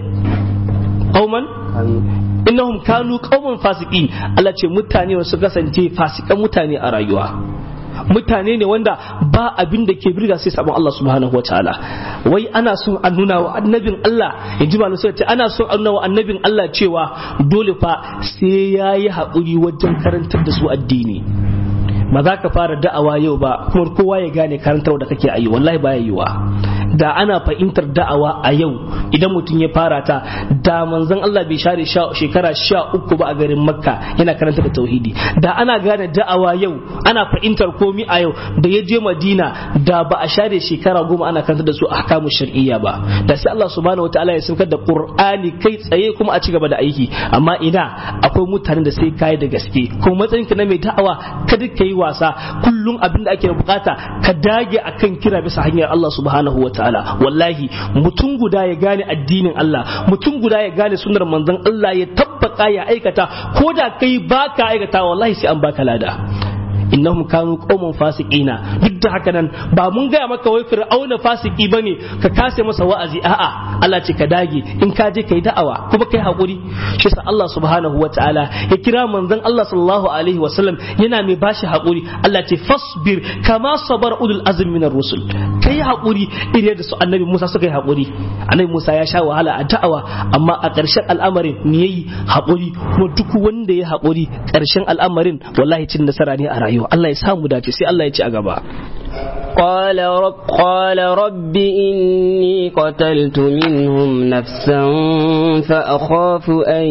qauman innahum kanu qauman fasiqin Allah ce mutane su kasance fasikan mutane a rayuwa mutane ne wanda ba abin da ke birga sai sabon Allah subhanahu wa ta'ala wai ana son a nuna wa annabin Allah in ji malu sai ana son a nuna wa annabin Allah cewa dole fa sai ya yi haƙuri wajen karantar da su addini ba za ka fara da'awa yau ba kuma kowa ya gane karantar da kake ayi wallahi baya yiwa da ana fahimtar da'awa a yau idan mutum ya fara ta da manzon Allah bai share shekara sha uku ba a garin makka yana karanta da tauhidi da ana gane da'awa yau ana fahimtar komi a yau da ya je madina da ba a share shekara goma ana karanta da su ahkamu shar'iyya ba da sai Allah subhanahu wataala ya saukar da qur'ani kai tsaye kuma a ci gaba da aiki amma ina akwai mutanen da sai kai da gaske kuma matsayinka na mai da'awa kada ka yi wasa kullum abin da ake bukata ka dage akan kira bisa hanyar Allah subhanahu wataala ta'ala wallahi mutum guda ya gane addinin Allah mutum guda ya gane sunnar manzon Allah ya tabbata ya aikata ko da kai baka aikata wallahi sai an baka lada innahum kanu qauman fasiqina duk da haka nan ba mun gaya maka wai fir'auna fasiki bane ka kase masa wa'azi a'a Allah ce ka dage in ka je kai da'awa kuma kai hakuri shi sa Allah subhanahu wataala ya kira manzon Allah sallallahu alaihi wasallam yana mai bashi hakuri Allah ce fasbir kama sabar ulul azm minar rusul kai hakuri irin da su annabi Musa suka yi hakuri annabi Musa ya sha wahala a da'awa amma a ƙarshen al'amarin ne yayi hakuri kuma duk wanda ya hakuri ƙarshen al'amarin wallahi cin nasara ne a rayuwa Allah ya samu dace sai Allah ya ci a gaba قال رب قال رب إني قتلت منهم نفسا فأخاف أن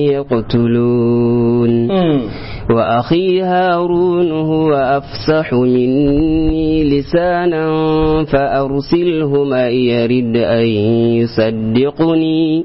يقتلون وأخي هارون هو أفصح مني لسانا فأرسله معي يرد أن يصدقني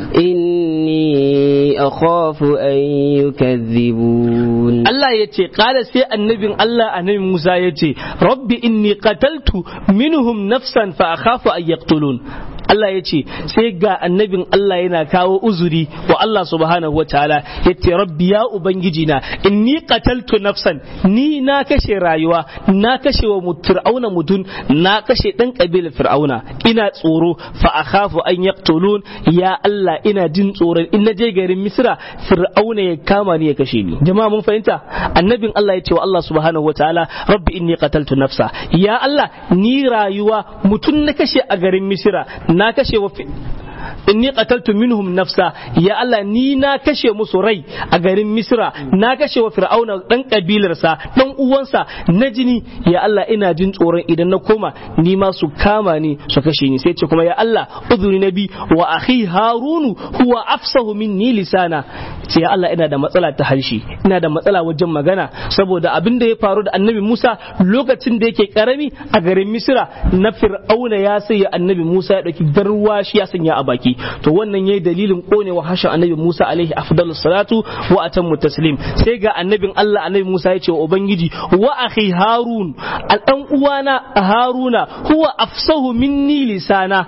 إني أخاف أن يكذبون Allah ya ce ƙala sai annabin Allah annabi Musa ya ce rabbi inni qataltu minhum nafsan fa akhafu an yaqtulun Allah ya ce sai ga annabin Allah yana kawo uzuri wa Allah subhanahu wa ta'ala ya ce rabbi ya ubangiji na inni qataltu nafsan ni na kashe rayuwa na kashe wa fir'auna mutun na kashe dan kabilar fir'auna ina tsoro fa akhafu an yaqtulun ya Allah ina jin tsoron in na je garin Misra fir'auna ya kama ni ya kashe ni jama'a mun fahimta annabin Allah ya ce wa Allah subhanahu wa ta'ala rabbi inni qataltu nafsa ya Allah ni rayuwa mutun na kashe a garin Misra na kashe wa inni qataltu minhum nafsa ya Allah ni na kashe musu rai a garin Misra na kashe wa Fir'auna dan kabilarsa dan uwansa na jini ya Allah ina jin tsoron idan na koma ni ma su kama ni su kashe ni sai ce kuma ya Allah udhuri nabi wa akhi Harunu huwa afsahu minni lisana ce ya Allah ina da matsala ta harshe ina da matsala wajen magana saboda abin da ya faru da annabi Musa lokacin da yake karami a garin Misra na Fir'auna ya sai annabi Musa ya dauki garwashi ya sanya a baki to wannan yayi dalilin konewa hashin annabi Musa alaihi afdalus salatu wa atammu taslim sai ga annabin Allah annabi Musa ya ce wa ubangiji wa akhi Harun al dan uwana Haruna huwa afsahu minni lisana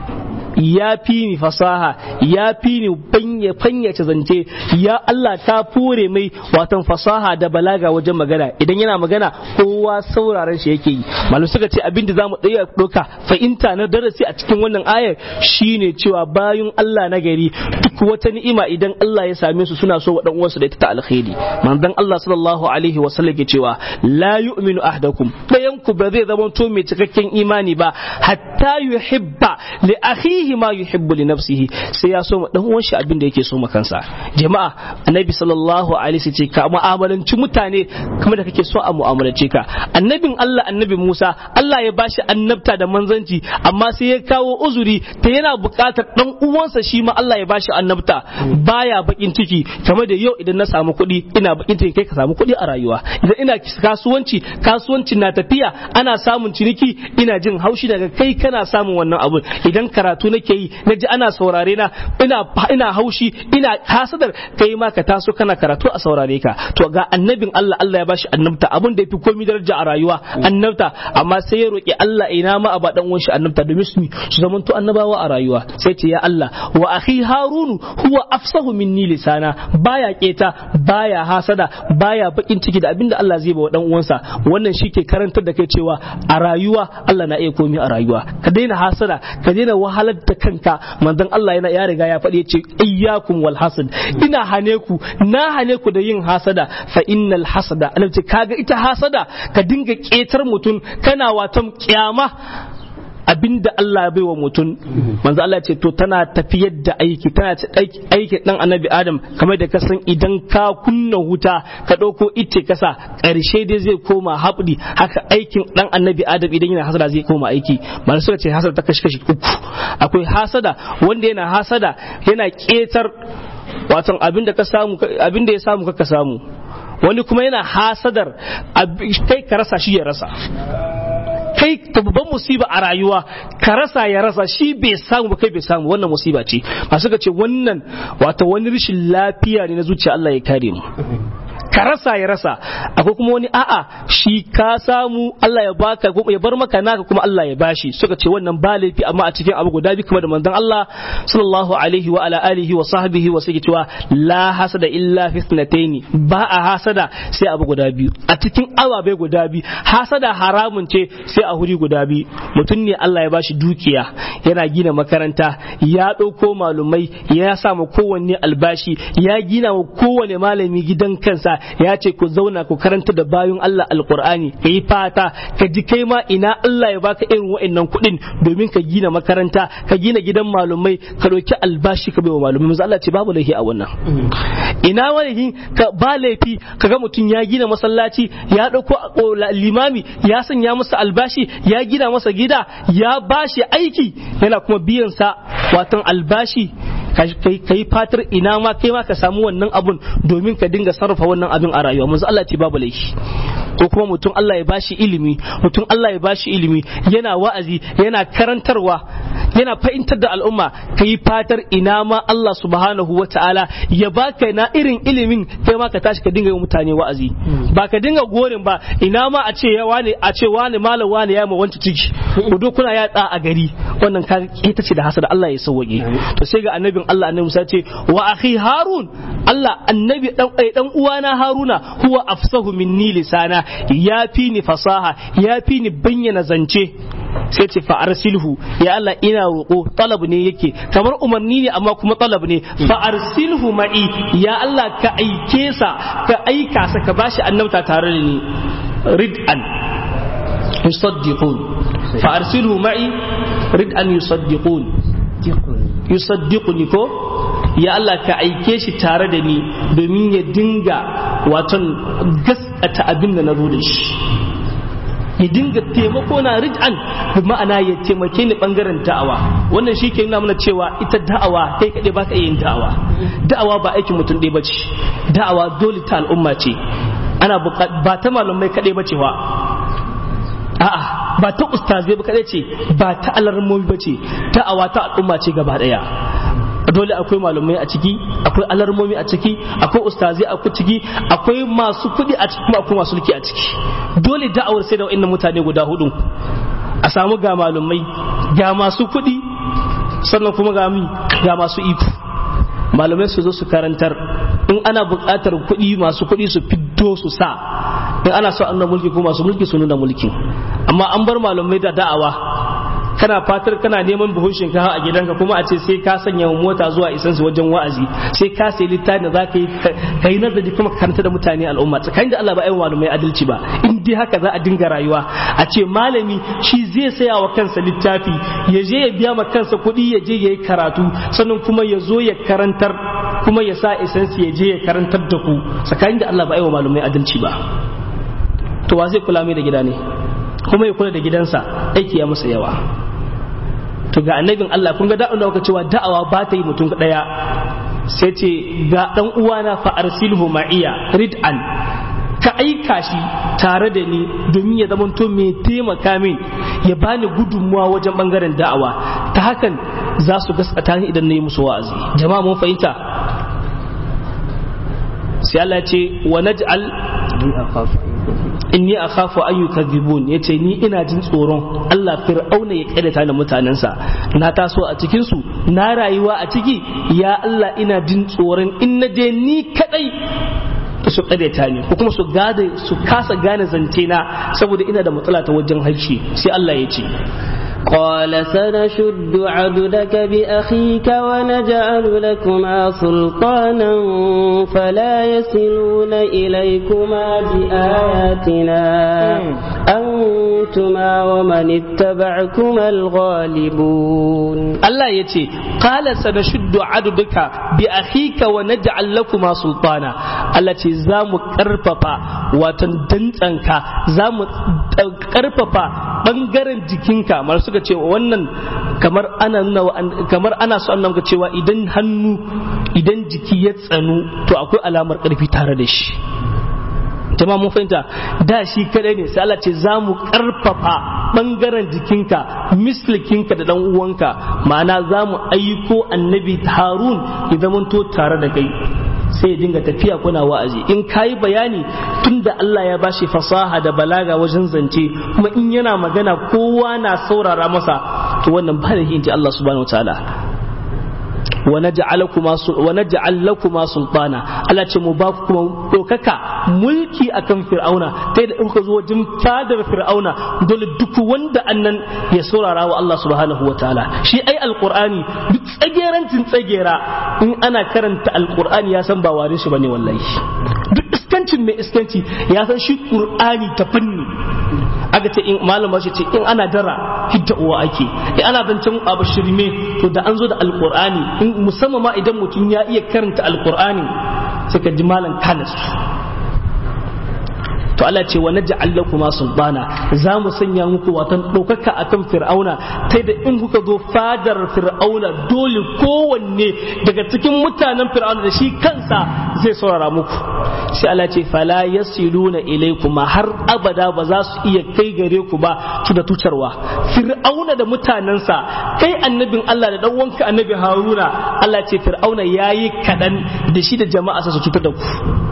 ya fi ni fasaha ya fi ni fanyace zance ya Allah ta fure mai watan fasaha da balaga wajen magana idan yana magana kowa sauraron shi yake yi malu suka ce abin da zamu ɗaya ɗauka fahimta na darasi a cikin wannan ayar shine cewa bayan Allah na gari duk wata ni'ima idan Allah ya same su suna so wa dan uwansu da ita ta alkhairi manzon Allah sallallahu alaihi wa sallam ke cewa la yu'minu ahdakum dayan ku ba zai zama to mai cikakken imani ba hatta yuhibba li akhihi ma yuhibbu li nafsihi sai ya so ma dan uwan shi abin da yake so ma kansa jama'a annabi sallallahu alaihi ce ka mu'amalanci mutane kamar da kake so a mu'amalance ka annabin Allah annabi Musa Allah ya bashi annabta da manzanci amma sai ya kawo uzuri ta yana buƙatar dan uwansa shi ma Allah ya bashi annabta baya bakin ciki kamar da yau idan na samu kuɗi ina bakin ciki kai ka samu kuɗi a rayuwa idan ina kasuwanci kasuwanci na tafiya ana samun ciniki ina jin haushi daga kai kana samun wannan abun idan karatu nake yi na ji ana saurare na ina ina haushi ina hasadar kai ma ka taso kana karatu a saurare ka to ga annabin Allah Allah ya bashi annabta abun da yafi komai daraja a rayuwa annabta amma sai ya roki Allah ina ma aba dan uwan shi annabta domin su su zamanto annabawa a rayuwa sai ce ya Allah wa akhi harunu huwa afsahu minni lisana baya keta baya hasada baya bakin ciki da abinda Allah zai ba wa dan uwansa wannan shike karantar da kai cewa a rayuwa Allah na iya komai a rayuwa ka daina hasada ka daina wahalar da kanka manzon Allah yana ya riga ya faɗi ya ce iyyakum wal hasad ina hane ku na hane ku da yin hasada fa innal hasada Allah ce kaga ita hasada ka dinga ketar mutum kana watan kyama abinda Allah ya baiwa mutum manzo Allah ce to tana tafiyar da aiki tana aiki dan annabi Adam kamar da ka san idan ka kunna wuta ka dauko ice kasa karshe dai zai koma habdi haka aikin dan annabi Adam idan yana hasada zai koma aiki manzo suka ce hasada ta kashi kashi uku akwai hasada wanda yana hasada yana ketar watan abinda ka samu abinda ya samu ka samu wani kuma yana hasadar kai ka rasa shi ya rasa kai babban musiba a rayuwa ka rasa ya rasa shi bai samu ba kai bai samu wannan musiba ce masu ka ce wannan wata wani rashin lafiya ne na zuciya Allah ya kare mu ka rasa ya rasa akwai kuma wani a'a shi ka samu Allah ya baka ya bar maka naka kuma Allah ya bashi suka ce wannan ba laifi amma a cikin abu guda biyu kamar da manzon Allah sallallahu alaihi wa ala alihi wa sahbihi wa sai cewa la hasada illa fi ithnataini ba a hasada sai abu guda biyu a cikin ababai guda biyu hasada haramun ce sai a huri guda biyu mutum ne Allah ya bashi dukiya yana gina makaranta ya ɗauko malumai ya sa ma kowanne albashi ya gina wa kowane malami gidan kansa ya ce ku zauna ku karanta da bayan Allah alkur'ani ka yi fata ka ji kai ma ina Allah ya baka irin wa'annan kuɗin domin ka gina makaranta ka gina gidan malumai ka ɗauki albashi ka bai wa malumai manzo Allah ce babu laifi a wannan ina wani ka ba laifi kaga mutum ya gina masallaci ya ɗauko limami ya sanya masa albashi ya gina masa gida ya bashi aiki yana kuma biyan sa watan albashi ka yi fatar ina ma kai ma ka samu wannan abun domin ka dinga sarrafa wannan abin a rayuwa manzo Allah ce babu laifi ko kuma mutum Allah ya bashi ilimi mutum Allah ya bashi ilimi yana wa'azi yana karantarwa yana fahimtar da al'umma ka yi fatar ina ma Allah subhanahu wa ta'ala ya baka na irin ilimin kai ma ka tashi ka dinga yi mutane wa'azi ba ka dinga gorin ba ina ma a ce ya wani a ce wani malam wani ya ma wanci ciki ku kuna ya a gari wannan ka ita ce da hasada Allah ya sauwaje to sai ga annabin Allah annabi Musa ce wa akhi Harun Allah annabi dan dan uwana Haruna huwa afsahu minni lisana ya fi ni fasaha ya fi ni bayyana zance sai ce fa arsilhu ya Allah ina roƙo talab ne yake kamar umarni ne amma kuma talab ne fa arsilhu ma'i ya Allah ka aike sa ka aika sa ka bashi annabta tare da ni rid'an yusaddiqun fa arsilhu ma'i rid'an yusaddiqun yusaddiquni ko ya Allah ka aike shi tare da ni domin ya dinga waton gaskata abin da na zo da shi ya dinga taimako na rij'an bi ma'ana ya taimake ni bangaren da'awa wannan shi ke nuna mana cewa ita da'awa kai kaɗai ba ka yin da'awa da'awa ba aikin mutum ɗaya bace da'awa dole ta al'umma ce ana ba ta malamai kaɗai bace wa a'a ba ta ustazai ba kaɗai ce ba ta alarmomi bace da'awa ta al'umma ce gaba ɗaya dole akwai malamai a ciki akwai alarmomi a ciki akwai ustazai a ciki akwai masu kuɗi a ciki kuma akwai masu mulki a ciki dole da'awar sai da wa'annan mutane guda hudu a samu ga malamai ga masu kuɗi sannan kuma ga mi ga masu iko malamai su zo su karantar in ana buƙatar kuɗi masu kuɗi su fiddo su sa in ana so annan mulki ko masu mulki su nuna mulkin amma an bar malamai da da'awa kana fatar kana neman buhun shinkafa a gidanka kuma a ce sai ka sanya mota zuwa isan su wajen wa'azi sai ka sai littafi da za ka yi ka yi nazari kuma ka karanta da mutane al'umma tsakanin da Allah ba ai malamai adalci ba in dai haka za a dinga rayuwa a ce malami shi zai saya wa kansa littafi ya je ya biya ma kansa kuɗi ya je ya yi karatu sannan kuma ya zo ya karantar kuma ya sa isansu ya je ya karantar da ku tsakanin da Allah ba ai malamai adalci ba to wa zai kula mai da gida ne kuma ya kula da gidansa aiki ya masa yawa to ga annabin Allah kun ga da'un da cewa da'awa ba ta yi mutum daya sai ce ga dan uwana fa arsilhu ma'iya rid'an ka aika shi tare da ni domin ya zama to mai taimaka min ya bani gudunmuwa wajen bangaren da'awa ta hakan za su gaskata ni idan na yi musu wa'azi jama'a mun fahimta sai Allah ya ce wa naj'al inni akhafu an yukadhibun yace ni ina jin tsoron Allah fir'auna ya kaddata da mutanensa na taso a cikin su na rayuwa a ciki ya Allah ina jin tsoron in na je ni kadai su kaddata ni ko kuma su gade su kasa gane zance na saboda ina da matsala ta wajen harshe sai Allah ya ce قال سنشد عبدك بأخيك ونجعل لكما سلطانا فلا يصلون إليكما بآياتنا أنتما ومن اتبعكما الغالبون الله يتي قال سنشد عبدك بأخيك ونجعل لكما سلطانا التي زام كرففا وتندنتنك زام كرففا bangaren jikinka mar suka ce wannan kamar ana nuna kamar ana so annan ka cewa idan hannu idan jiki ya tsanu to akwai alamar karfi tare da shi jama'a mun fahimta da shi kadai ne sai Allah ce za mu karfafa bangaren jikinka mislikinka da dan uwanka ma'ana za mu aiko annabi harun ya zamanto tare da kai sai ya dinga tafiya kuna wa'azi in kayi bayani tunda Allah ya bashi fasaha da balaga wajen zance kuma in yana magana kowa na saurara masa to wannan ba da inji Allah subhanahu wataala wa naj'al lakuma sultana Allah ce mu ba ku kuma dokaka mulki akan fir'auna sai da in ka zo wajen fadar fir'auna dole duk wanda annan ya saurara wa Allah subhanahu wataala shi ai alqur'ani duk tsagerancin tsagera in ana karanta alqur'ani ya san ba warin shi bane wallahi duk iskancin mai iskanci ya san shi qur'ani ta fanni aka ce in malama shi ce in ana dara hidda uwa ake in ana zancen abu shirme to da an zo da alqur'ani in musamman ma idan mutum ya iya karanta alqur'ani sai ka ji malam kanas to Allah ce wa naj'al lakuma sultana za mu sanya muku watan ɗaukaka akan fir'auna ta da in kuka zo fadar fir'auna dole kowanne daga cikin mutanen fir'auna da shi kansa zai saurara muku sai Allah ce fala yasiluna ilaykuma har abada ba za su iya kai gare ku ba su da tucarwa fir'auna da mutanensa kai annabin Allah da dan wanka annabi Haruna Allah ce fir'auna yayi kadan da shi da jama'a su cutar da ku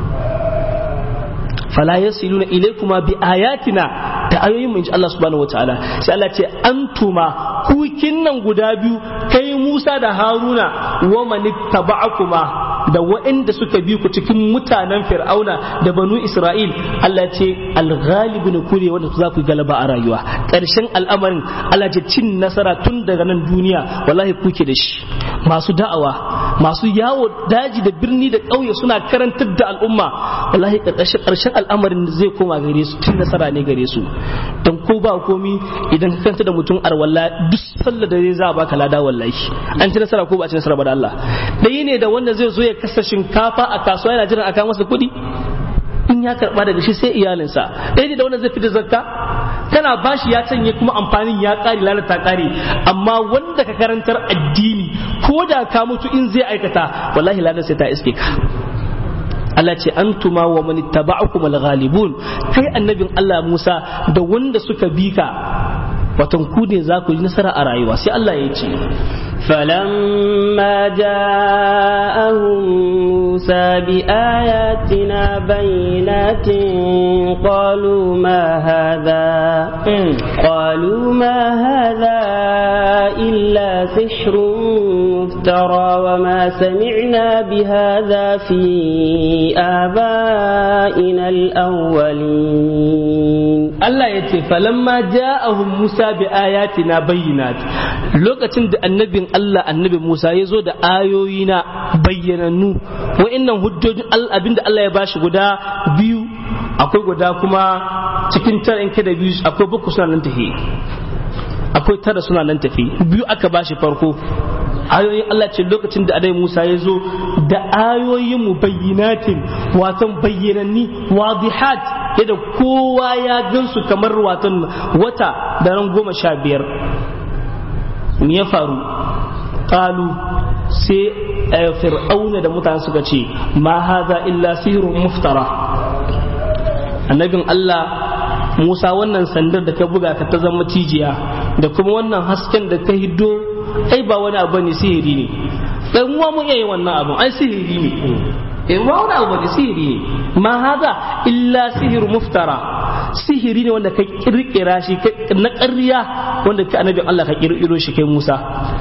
fala yasiluna ilaykuma bi ayatina da ayoyin mun Allah subhanahu wataala sai Allah ce antuma kukin nan guda biyu kai Musa da Haruna wa man taba'akuma da waɗanda suka bi ku cikin mutanen Fir'auna da banu Isra'il Allah ce al-ghalibun kure wanda za ku galaba a rayuwa ƙarshen al'amarin Allah ce cin nasara tun daga nan duniya wallahi kuke da shi masu da'awa masu yawo daji da birni da ƙauye suna karantar da al'umma wallahi ƙarshen al'amarin zai koma gare su tun nasara ne gare su don ko ba komi idan ka kanta da mutum arwalla duk sallar da zai za a baka lada wallahi an ci nasara ko ba a ci nasara ba da Allah ɗaya ne da wanda zai zo ya kasa shinkafa a kasuwa yana jiran a kawo masa kuɗi in ya karba daga shi sai iyalinsa ɗaya ne da wanda zai fita zakka kana bashi ya canye kuma amfanin ya ƙare lalata ƙare amma wanda ka karantar addini ko da ka mutu in zai aikata wallahi ladan sai ta iske ka Allah ce antuma wa man ittaba'akum al-ghalibun kai annabin Allah Musa da wanda suka bi ka watan ku ne za ku yi nasara a rayuwa sai Allah ya ce فلما جاءهم موسى بآياتنا بينات قالوا ما هذا قالوا ما هذا إلا سحر مفترى وما سمعنا بهذا في آبائنا الأولين Allah ya ce falamma ja'ahum Musa bi ayatina bayyinat lokacin da annabin Allah annabi Musa ya zo da ayoyi na bayyanannu wa'annan hujjojin abinda Allah ya bashi guda biyu akwai guda kuma cikin tara in da biyu akwai bakwai suna nan tafi akwai tara suna nan tafi biyu aka bashi farko ayoyin Allah ce lokacin da adai Musa ya zo da ayoyin mu bayyinatin watan bayyananni wadihat yadda kowa ya gansu kamar watan wata da ran goma sha biyar me ya faru qalu sai fir'auna da mutane suka ce ma haza illa sihirun muftara annabin Allah Musa wannan sandar da ka buga ka ta zama cijiya da kuma wannan hasken da ka hiddo ai ba wani abu ne sihiri ne dan uwa mun yayi wannan abu ai sihiri ne eh ba wani abu ne sihiri ne ma haza illa sihir muftara sihiri ne wanda ka kirkira shi na ƙarya wanda ka annabin Allah ka kirkiro shi kai Musa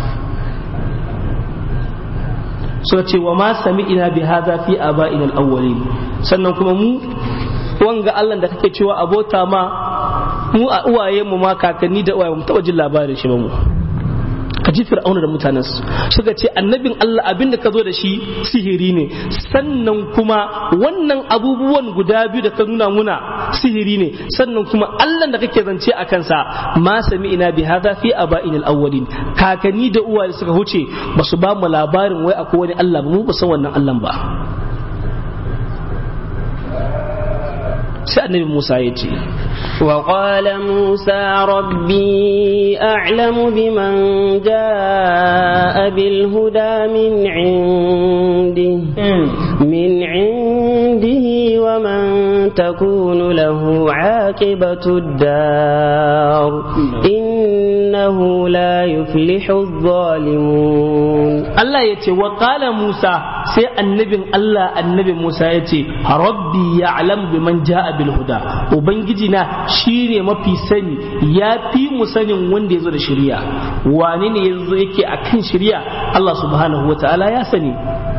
suka ce wa ma sami'ina bi hadha fi aba'ina al-awwalin sannan kuma mu wanga Allah da kake cewa abota ma mu a uwaye mu ma kakanni da uwaye mu taba jin labarin shi ba mu ka ji fir'auna da mutanensu suka ce annabin Allah abin da ka zo da shi sihiri ne sannan kuma wannan abubuwan guda biyu da ka nuna muna sihiri ne sannan kuma Allah da kake zance a kansa ma sami ina bi hadha fi aba'in al-awwalin kakanni da uwaye suka huce ba su ba mu labarin wai akwai wani Allah ba mu ba san wannan Allah ba sai annabi Musa ya ce وقال موسى ربي أعلم بمن جاء بالهدى من عنده من عنده ومن تكون له عاقبة الدار إنه لا يفلح الظالمون Allah ya ce wa qala Musa sai annabin Allah annabi Musa ya ce rabbi ya'lam biman ja'a bil huda ubangiji na shine mafi sani ya fi mu sanin wanda ya zo da shari'a wane ne yazo yake akan shari'a Allah subhanahu wataala ya sani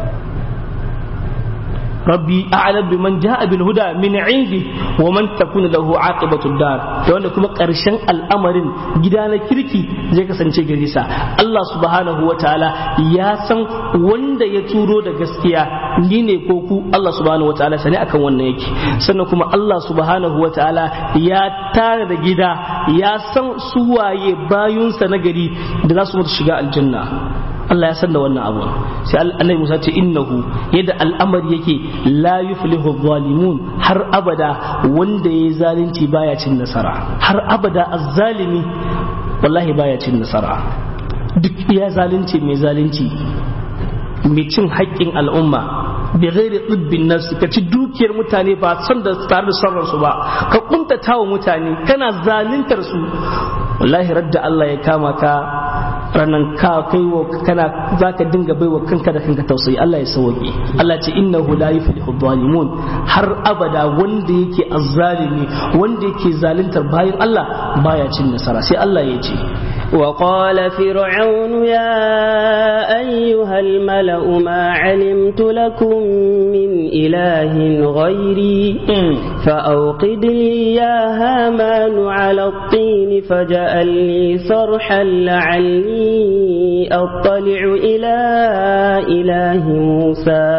rabbi a'lam biman ja'a bil huda min 'indi wa man takuna lahu aqibatu dar da wanda kuma karshen al'amarin gida na kirki zai kasance gare sa Allah subhanahu wa ta'ala ya san wanda ya turo da gaskiya ni ne ko ku Allah subhanahu wa ta'ala sani akan wannan yake sannan kuma Allah subhanahu wa ta'ala ya tare da gida ya san su waye bayunsa na gari da za su mutu shiga aljanna Allah ya san da wannan abu sai annabi Musa ce innahu yadda al'amari yake la yuflihu zalimun har abada wanda yayi zalunci baya cin nasara har abada azzalimi wallahi baya cin nasara duk iya zalunci mai zalunci mai cin haƙƙin al'umma bi ghairi tsibbin nafsi ka ci dukiyar mutane ba son da tare da son su ba ka kuntata wa mutane kana zaluntar su wallahi radda Allah ya kama ka ranan ka kai wa kana zaka dinga baiwa kanka da kanka tausayi Allah ya sauke Allah ce innahu la yuflihu zalimun har abada wanda yake azzalimi wanda yake zaluntar bayan Allah baya cin nasara sai Allah ya ce وقال فرعون يا أيها أيها الملأ ما علمت لكم من إله غيري فأوقد لي يا هامان على الطين فجعل لي صرحا لعلي أطلع إلى إله موسى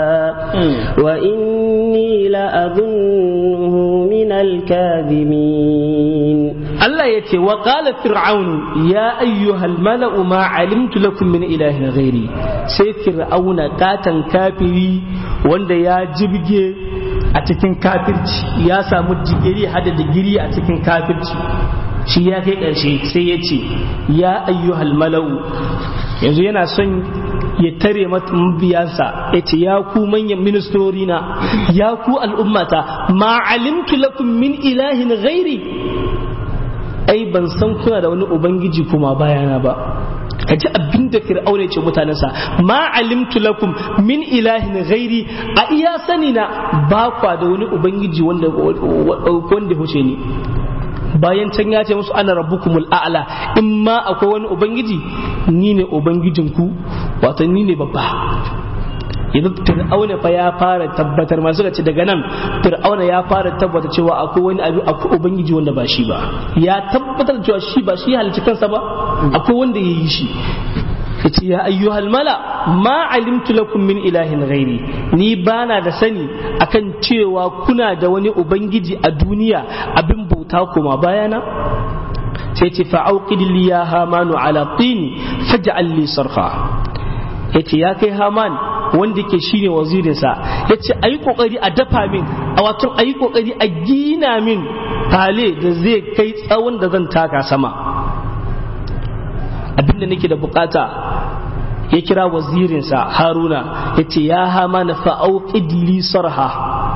وإني لأظنه من الكاذبين Allah ya ce wa qala fir'aunu ya ayyuhal mala'u ma alimtu lakum min ilahin ghairi sai fir'auna katan kafiri wanda ya jibge a cikin kafirci ya samu digiri hada digiri a cikin kafirci shi ya kai ƙarshe sai ya ce ya ayyuhal mala'u yanzu yana son ya tare mabiyansa ya ce ya ku manyan ministori na ya ku al'ummata ma alimtu lakum min ilahin ghairi ai ban san kuna da wani ubangiji kuma bayana ba ka ji abin da fir'auna ce mutanensa ma alimtu lakum min ilahin ghairi a iya sani na ba kwa da wani ubangiji wanda wanda huce ni bayan can ya ce musu ana rabbukumul a'la in ma akwai wani ubangiji ni ne ubangijinku wato ni ne babba yanzu fir'auna fa ya fara tabbatar masu ce daga nan fir'auna ya fara tabbata cewa akwai wani abu akwai ubangiji wanda ba shi ba ya tabbatar cewa shi ba shi halicci kansa ba akwai wanda ya yi shi yace ya ayyuhal mala ma alimtu lakum min ilahin ghairi ni bana da sani akan cewa kuna da wani ubangiji a duniya abin bauta kuma bayana sai ce fa'auqid li ya hamanu ala tini faj'al li sarha yace ya kai haman wanda ke shine wazirinsa ya ce a yi kokari a dafa min a wato a yi kokari a gina min fale da zai kai tsawon da zan taka sama abinda nake da bukata ya kira wazirinsa haruna ya ce ya hama na fa'auƙid li sarha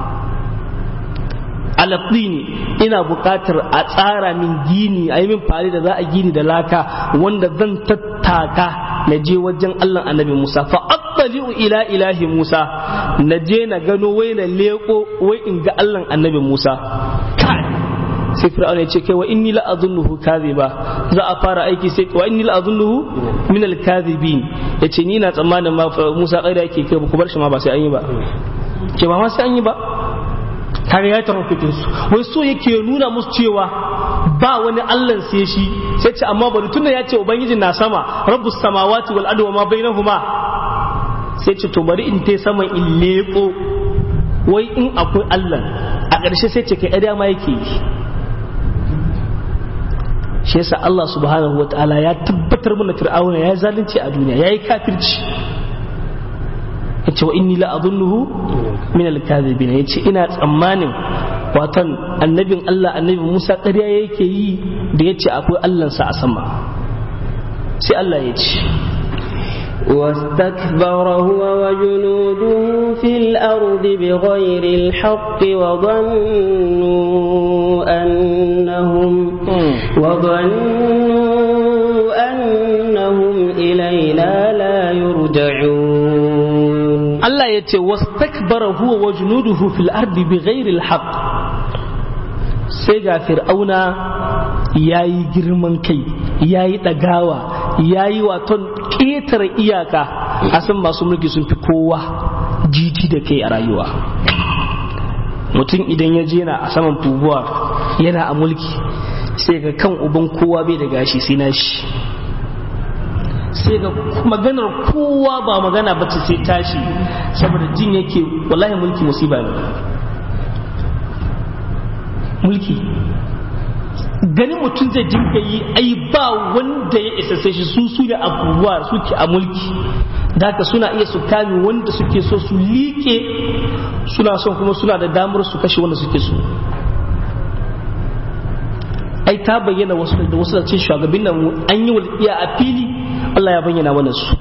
alaɗini ina buƙatar a tsara min gini a yi min fare da za a gini da laka wanda zan tattaka na je wajen Allah annabi Musa fa attali'u ila ilahi Musa na je na gano wai na leko wai in ga Allah annabi Musa sai fir'auna ya ce kai wa inni la'azunnuhu kadhiba za a fara aiki sai wa inni la'azunnuhu min al-kadhibin yace ni na tsammanin ma Musa kai da yake kai ku bar shi ma ba sai an yi ba ke ba ma sai an yi ba kaga ya tarfikin su wai so yake nuna musu cewa ba wani Allah sai shi sai ce amma bari tunda ya ce ubangiji na sama rabbus samawati wal ardi wa ma bainahuma sai ce to bari in tai sama in leko wai in akwai Allah a ƙarshe sai ce kai ɗaya ma yake yi shi yasa Allah subhanahu wa ta'ala ya tabbatar mana fir'auna ya zalunci a duniya ya yi kafirci yace wa inni la adunnuhu min al-kadhibin yace ina tsammanin watan annabin Allah annabi Musa ƙarya yake yi da yace akwai Allah sa a sama sai Allah ya ce واستكبر هو وجنوده في الأرض بغير الحق وظنوا أنهم وظنوا أنهم إلينا لا يرجعون Allah ya ce wastakbara huwa wa junuduhu fil ardi bighairi alhaq sai ga fir'auna yayi girman kai yayi dagawa yayi waton ƙetare iyaka a san masu mulki sun fi kowa jiji da kai a rayuwa mutum idan ya je na a saman fubuwa yana a mulki sai ga kan uban kowa bai da gashi sai na shi sai ga maganar kowa ba magana ba ta sai tashi saboda jin yake wallahi mulki musiba ne mulki ganin mutum zai dinga yi ai ba wanda ya isa sai shi su su da abubuwa suke a mulki da haka suna iya su kame wanda suke so su liƙe suna son kuma suna da damar su kashe wanda suke so ai ta bayyana wasu da wasu da ce shugabin nan an yi walƙiya a fili Allah ya bayyana mana su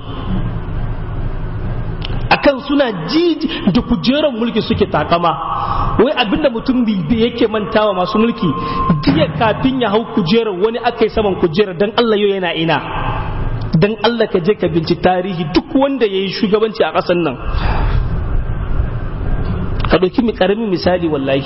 akan suna ji da kujerar mulki suke takama wai abinda mutum bilbi yake mantawa masu mulki jiya kafin ya hau kujerar wani aka yi saman kujerar dan Allah yau yana ina dan Allah ka je ka binci tarihi duk wanda ya yi shugabanci a ƙasar nan ka ɗauki mi ƙaramin misali wallahi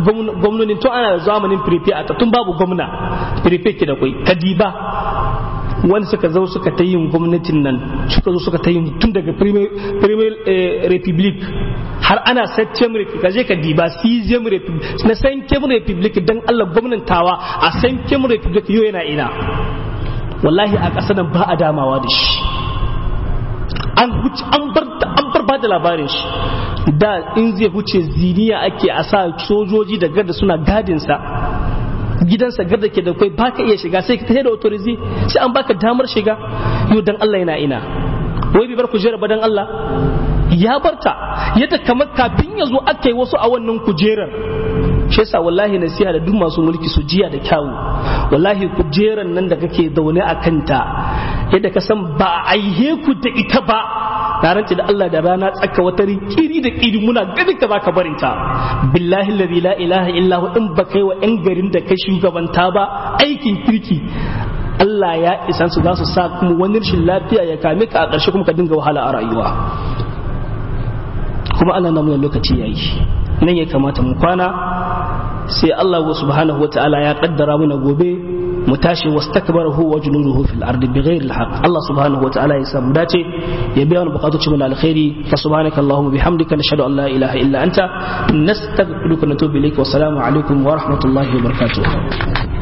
gwamnonin tun ana zamanin firife a tun babu gwamna firife ke da kwai kadiba wanda suka zo suka ta yin gwamnatin nan suka zo suka ta yin tun daga premier republic har ana septem republic kaje ka diba sizem republic na sankem republic dan Allah gwamnatawa a sankem republic yau yana ina wallahi a ƙasa nan ba a damawa da shi an huce an bar an bar ba da labarin shi da in zai huce ziniya ake a sa sojoji da garda suna gadin sa gidansa garda ke da kai baka iya shiga sai ka tafi da authority sai an baka damar shiga yau dan Allah yana ina wai bai bar kujera ba dan Allah ya barta yadda kamar kafin ya zo aka yi wasu a wannan kujerar shi yasa wallahi nasiha da duk masu mulki su jiya da kyawu wallahi kujeran nan da kake zaune a kanta yadda ka san ba a aihe ku da ita ba na rance da Allah da rana tsaka wata kiri da kiri muna ganin ka baka barinta billahi alladhi la ilaha illa hu in ba kai wa yan garin da kai shugabanta ba aikin kirki Allah ya isan su za su sa kuma wani rashin lafiya ya kame ka a ƙarshe kuma ka dinga wahala a rayuwa kuma Allah na muna lokaci yayi nan ya kamata mu kwana sai Allah subhanahu wa ta'ala ya kaddara mana gobe mu tashi wastakbarahu wa junuduhu fil ardi bighairi alhaq Allah subhanahu wa ta'ala ya samu dace ya biya wani bukatu mu alkhairi fa subhanaka allahumma bihamdika nashhadu an la ilaha illa anta nastaghfiruka wa natubu ilayk wa assalamu alaikum wa rahmatullahi wa barakatuh